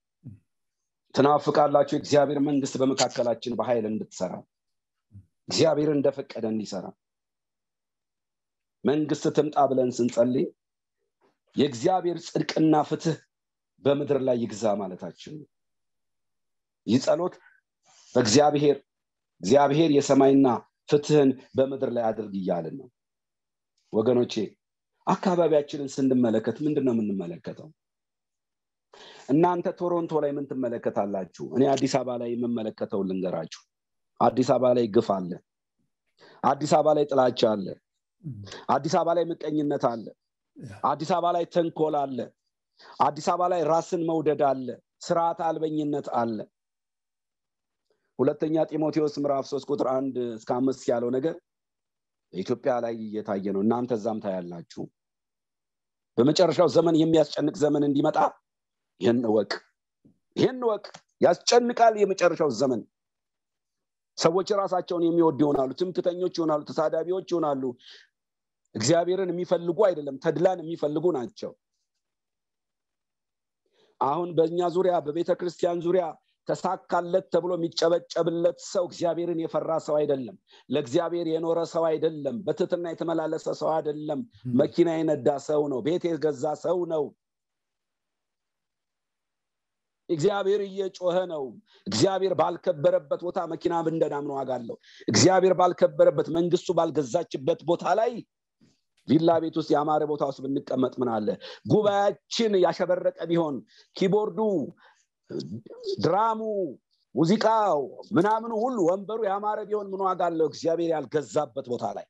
ትናፍቃላችሁ የእግዚአብሔር መንግስት በመካከላችን በኃይል እንድትሰራ እግዚአብሔር እንደፈቀደ እንዲሰራ መንግስት ትምጣ ብለን ስንጸልይ የእግዚአብሔር ጽድቅና ፍትህ በምድር ላይ ይግዛ ማለታችን ነው ይህ ጸሎት በእግዚአብሔር እግዚአብሔር የሰማይና ፍትህን በምድር ላይ አድርግ እያልን ነው ወገኖቼ አካባቢያችንን ስንመለከት ምንድን ነው የምንመለከተው እናንተ ቶሮንቶ ላይ ምን ትመለከታላችሁ እኔ አዲስ አበባ ላይ የምመለከተው ልንገራችሁ አዲስ አበባ ላይ ግፍ አለ አዲስ አበባ ላይ ጥላቻ አለ አዲስ አበባ ላይ ምቀኝነት አለ አዲስ አበባ ላይ ተንኮል አለ አዲስ አበባ ላይ ራስን መውደድ አለ ስርዓት አልበኝነት አለ ሁለተኛ ጢሞቴዎስ ምዕራፍ ሶስት ቁጥር አንድ እስከ አምስት ያለው ነገር በኢትዮጵያ ላይ እየታየ ነው እናንተ እዛም ታያላችሁ በመጨረሻው ዘመን የሚያስጨንቅ ዘመን እንዲመጣ ይህን እወቅ ይህን እወቅ ያስጨንቃል የመጨረሻው ዘመን ሰዎች ራሳቸውን የሚወዱ ይሆናሉ ትምክተኞች ይሆናሉ ተሳዳቢዎች ይሆናሉ እግዚአብሔርን የሚፈልጉ አይደለም ተድላን የሚፈልጉ ናቸው አሁን በእኛ ዙሪያ በቤተ ክርስቲያን ዙሪያ ተሳካለት ተብሎ የሚጨበጨብለት ሰው እግዚአብሔርን የፈራ ሰው አይደለም ለእግዚአብሔር የኖረ ሰው አይደለም በትትና የተመላለሰ ሰው አይደለም መኪና የነዳ ሰው ነው ቤት የገዛ ሰው ነው እግዚአብሔር እየጮኸ ነው እግዚአብሔር ባልከበረበት ቦታ መኪና ብንደዳ ምን ዋጋ አለው እግዚአብሔር ባልከበረበት መንግስቱ ባልገዛችበት ቦታ ላይ ቪላ ቤት ውስጥ የአማረ ቦታ ውስጥ ብንቀመጥ ምን አለ ጉባኤያችን ያሸበረቀ ቢሆን ኪቦርዱ ድራሙ ሙዚቃው ምናምኑ ሁሉ ወንበሩ ያማረ ቢሆን ምን ዋጋ አለው እግዚአብሔር ያልገዛበት ቦታ ላይ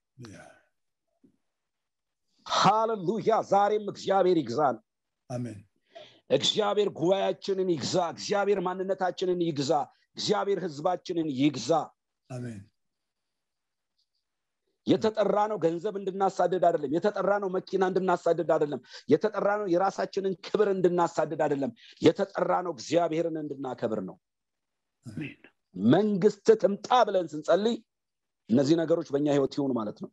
ሃሌሉያ ዛሬም እግዚአብሔር ይግዛል አሜን እግዚአብሔር ጉባኤያችንን ይግዛ እግዚአብሔር ማንነታችንን ይግዛ እግዚአብሔር ህዝባችንን ይግዛ አሜን የተጠራ ነው ገንዘብ እንድናሳድድ አይደለም የተጠራ ነው መኪና እንድናሳድድ አይደለም የተጠራ ነው የራሳችንን ክብር እንድናሳድድ አይደለም የተጠራ ነው እግዚአብሔርን እንድናከብር ነው መንግስት ትምጣ ብለን ስንጸልይ እነዚህ ነገሮች በእኛ ህይወት ይሆኑ ማለት ነው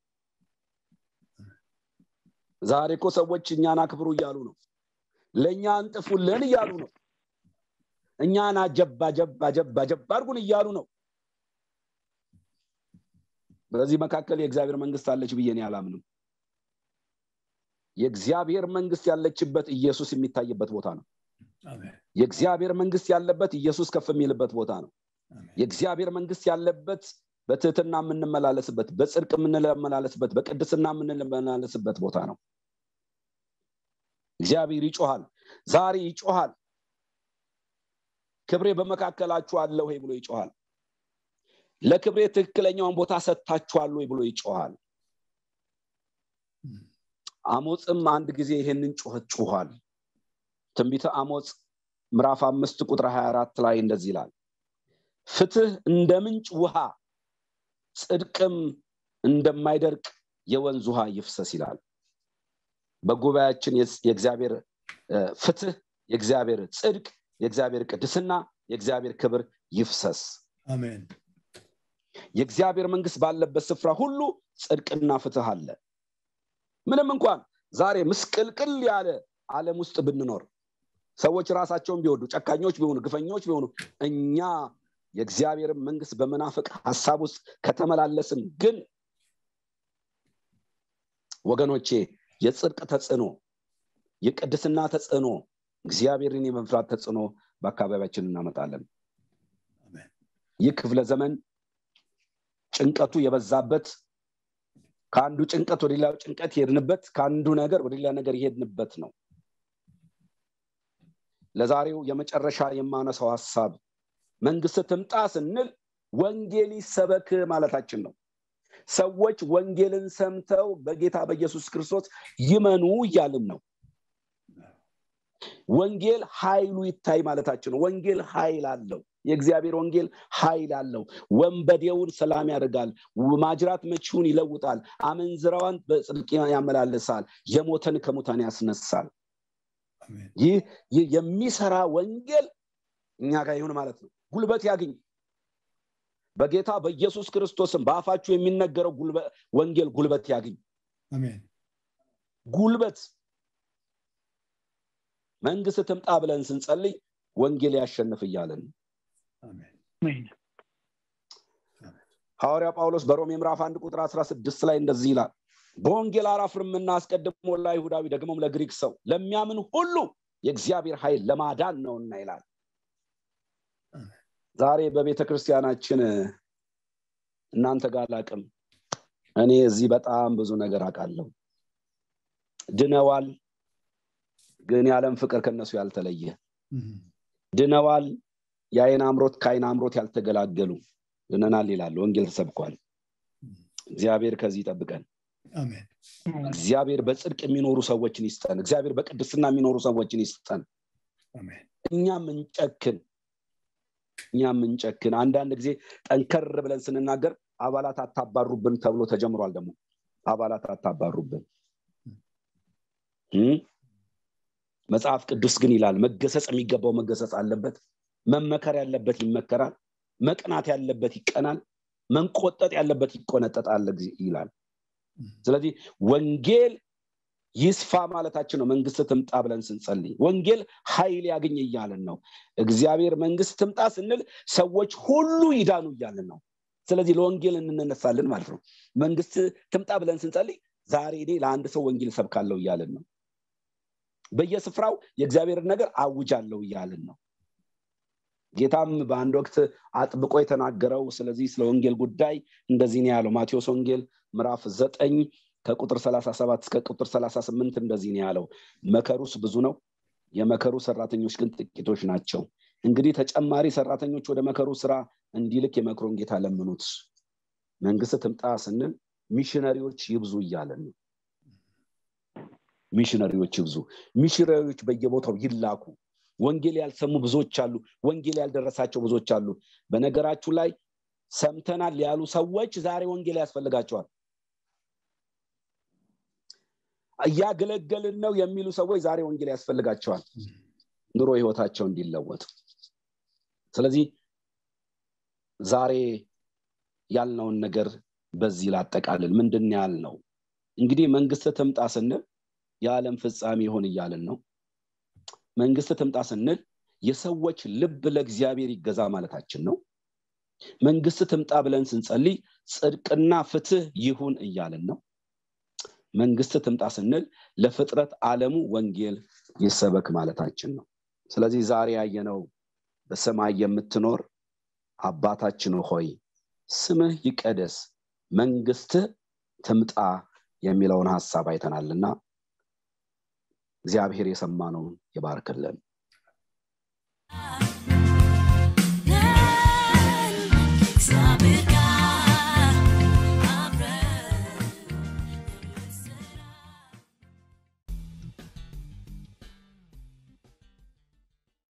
ዛሬ እኮ ሰዎች እኛን አክብሩ እያሉ ነው ለእኛ እንጥፉልን እያሉ ነው እኛን አጀባ ጀባ ጀባ ጀባ አድርጉን እያሉ ነው በዚህ መካከል የእግዚአብሔር መንግስት አለች ብዬ እኔ አላምንም የእግዚአብሔር መንግስት ያለችበት ኢየሱስ የሚታይበት ቦታ ነው የእግዚአብሔር መንግስት ያለበት ኢየሱስ ከፍ የሚልበት ቦታ ነው የእግዚአብሔር መንግስት ያለበት በትህትና የምንመላለስበት በጽድቅ የምንመላለስበት በቅድስና የምንመላለስበት ቦታ ነው እግዚአብሔር ይጮሃል ዛሬ ይጮሃል ክብሬ በመካከላችሁ አለ ወይ ብሎ ይጮሃል ለክብሬ ትክክለኛውን ቦታ ሰጥታችኋል ወይ ብሎ ይጮሃል አሞፅም አንድ ጊዜ ይሄንን ጩኸት ጩኋል ትንቢተ አሞፅ ምዕራፍ አምስት ቁጥር 24 ላይ እንደዚህ ይላል ፍትህ እንደ ምንጭ ውሃ ጽድቅም እንደማይደርቅ የወንዝ ውሃ ይፍሰስ ይላል በጉባኤያችን የእግዚአብሔር ፍትህ የእግዚአብሔር ጽድቅ የእግዚአብሔር ቅድስና የእግዚአብሔር ክብር ይፍሰስ አሜን የእግዚአብሔር መንግስት ባለበት ስፍራ ሁሉ ጽድቅና ፍትህ አለ ምንም እንኳን ዛሬ ምስቅልቅል ያለ ዓለም ውስጥ ብንኖር ሰዎች ራሳቸውን ቢወዱ ጨካኞች ቢሆኑ ግፈኞች ቢሆኑ እኛ የእግዚአብሔርን መንግስት በመናፍቅ ሀሳብ ውስጥ ከተመላለስን ግን ወገኖቼ የጽድቅ ተጽዕኖ የቅድስና ተጽዕኖ እግዚአብሔርን የመፍራት ተጽዕኖ በአካባቢያችን እናመጣለን ይህ ክፍለ ዘመን ጭንቀቱ የበዛበት ከአንዱ ጭንቀት ወደ ሌላው ጭንቀት የሄድንበት ከአንዱ ነገር ወደ ሌላ ነገር የሄድንበት ነው ለዛሬው የመጨረሻ የማነሳው ሀሳብ መንግስት ትምጣ ስንል ወንጌል ይሰበክ ማለታችን ነው ሰዎች ወንጌልን ሰምተው በጌታ በኢየሱስ ክርስቶስ ይመኑ እያልን ነው ወንጌል ኃይሉ ይታይ ማለታችን ነው ወንጌል ኃይል አለው የእግዚአብሔር ወንጌል ኃይል አለው ወንበዴውን ሰላም ያደርጋል ማጅራት መቺውን ይለውጣል አመንዝራዋን በጽድቅ ያመላልሳል የሞተን ከሙታን ያስነሳል ይህ የሚሰራ ወንጌል እኛ ጋር ይሁን ማለት ነው ጉልበት ያግኝ በጌታ በኢየሱስ ክርስቶስም በአፋችሁ የሚነገረው ወንጌል ጉልበት ያግኝ ጉልበት መንግስት ትምጣ ብለን ስንጸልይ ወንጌል ያሸንፍ እያለን ሐዋርያ ጳውሎስ በሮሜ ምዕራፍ አንድ ቁጥር 16 ላይ እንደዚህ ይላል በወንጌል አላፍርምና አስቀድሞ ለአይሁዳዊ ደግሞም ለግሪክ ሰው ለሚያምን ሁሉ የእግዚአብሔር ኃይል ለማዳን ነውና ይላል ዛሬ በቤተ ክርስቲያናችን እናንተ ጋር አላቅም እኔ እዚህ በጣም ብዙ ነገር አውቃለሁ ድነዋል ግን የዓለም ፍቅር ከነሱ ያልተለየ ድነዋል የአይን አምሮት ከአይን አምሮት ያልተገላገሉ ድነናል ይላሉ ወንጌል ተሰብኳል እግዚአብሔር ከዚህ ይጠብቀን እግዚአብሔር በጽድቅ የሚኖሩ ሰዎችን ይስጠን እግዚአብሔር በቅድስና የሚኖሩ ሰዎችን ይስጠን እኛ ምንጨክን እኛ ምንጨክን አንዳንድ ጊዜ ጠንከር ብለን ስንናገር አባላት አታባሩብን ተብሎ ተጀምሯል ደግሞ አባላት አታባሩብን መጽሐፍ ቅዱስ ግን ይላል መገሰጽ የሚገባው መገሰጽ አለበት መመከር ያለበት ይመከራል መቅናት ያለበት ይቀናል መንቆጠጥ ያለበት ይቆነጠጣል ይላል ስለዚህ ወንጌል ይስፋ ማለታችን ነው መንግስት ትምጣ ብለን ስንጸልይ ወንጌል ኃይል ያገኝ እያለን ነው እግዚአብሔር መንግስት ትምጣ ስንል ሰዎች ሁሉ ይዳኑ እያለን ነው ስለዚህ ለወንጌል እንነሳለን ማለት ነው መንግስት ትምጣ ብለን ስንጸልይ ዛሬ እኔ ለአንድ ሰው ወንጌል ሰብካለሁ እያለን ነው በየስፍራው የእግዚአብሔርን ነገር አውጃለሁ እያልን ነው ጌታም በአንድ ወቅት አጥብቆ የተናገረው ስለዚህ ስለ ወንጌል ጉዳይ እንደዚህ ነው ያለው ማቴዎስ ወንጌል ምዕራፍ ዘጠኝ ከቁጥር 37 እስከ ቁጥር 38 እንደዚህ ነው ያለው መከሩስ ብዙ ነው የመከሩ ሰራተኞች ግን ጥቂቶች ናቸው እንግዲህ ተጨማሪ ሰራተኞች ወደ መከሩ ስራ እንዲልክ የመክሮን ጌታ ለምኑት መንግስት ትምጣ ስንል ሚሽነሪዎች ይብዙ እያለን ነው ሚሽነሪዎች ይብዙ ሚሽነሪዎች በየቦታው ይላኩ ወንጌል ያልሰሙ ብዙዎች አሉ ወንጌል ያልደረሳቸው ብዙዎች አሉ በነገራችሁ ላይ ሰምተናል ያሉ ሰዎች ዛሬ ወንጌል ያስፈልጋቸዋል እያገለገልን ነው የሚሉ ሰዎች ዛሬ ወንጌል ያስፈልጋቸዋል ኑሮ ህይወታቸው እንዲለወጥ ስለዚህ ዛሬ ያልነውን ነገር በዚህ ላጠቃልል ምንድን ያልነው እንግዲህ መንግስት ትምጣ ስንል የዓለም ፍጻሜ ይሆን እያልን ነው መንግስት ትምጣ ስንል የሰዎች ልብ ለእግዚአብሔር ይገዛ ማለታችን ነው መንግስት ትምጣ ብለን ስንጸልይ ጽድቅና ፍትህ ይሁን እያልን ነው መንግስት ትምጣ ስንል ለፍጥረት አለሙ ወንጌል ይሰበክ ማለታችን ነው ስለዚህ ዛሬ ያየነው በሰማይ የምትኖር አባታችን ሆይ ስምህ ይቀደስ መንግስትህ ትምጣ የሚለውን ሀሳብ አይተናልና እግዚአብሔር የሰማነውን ይባርክልን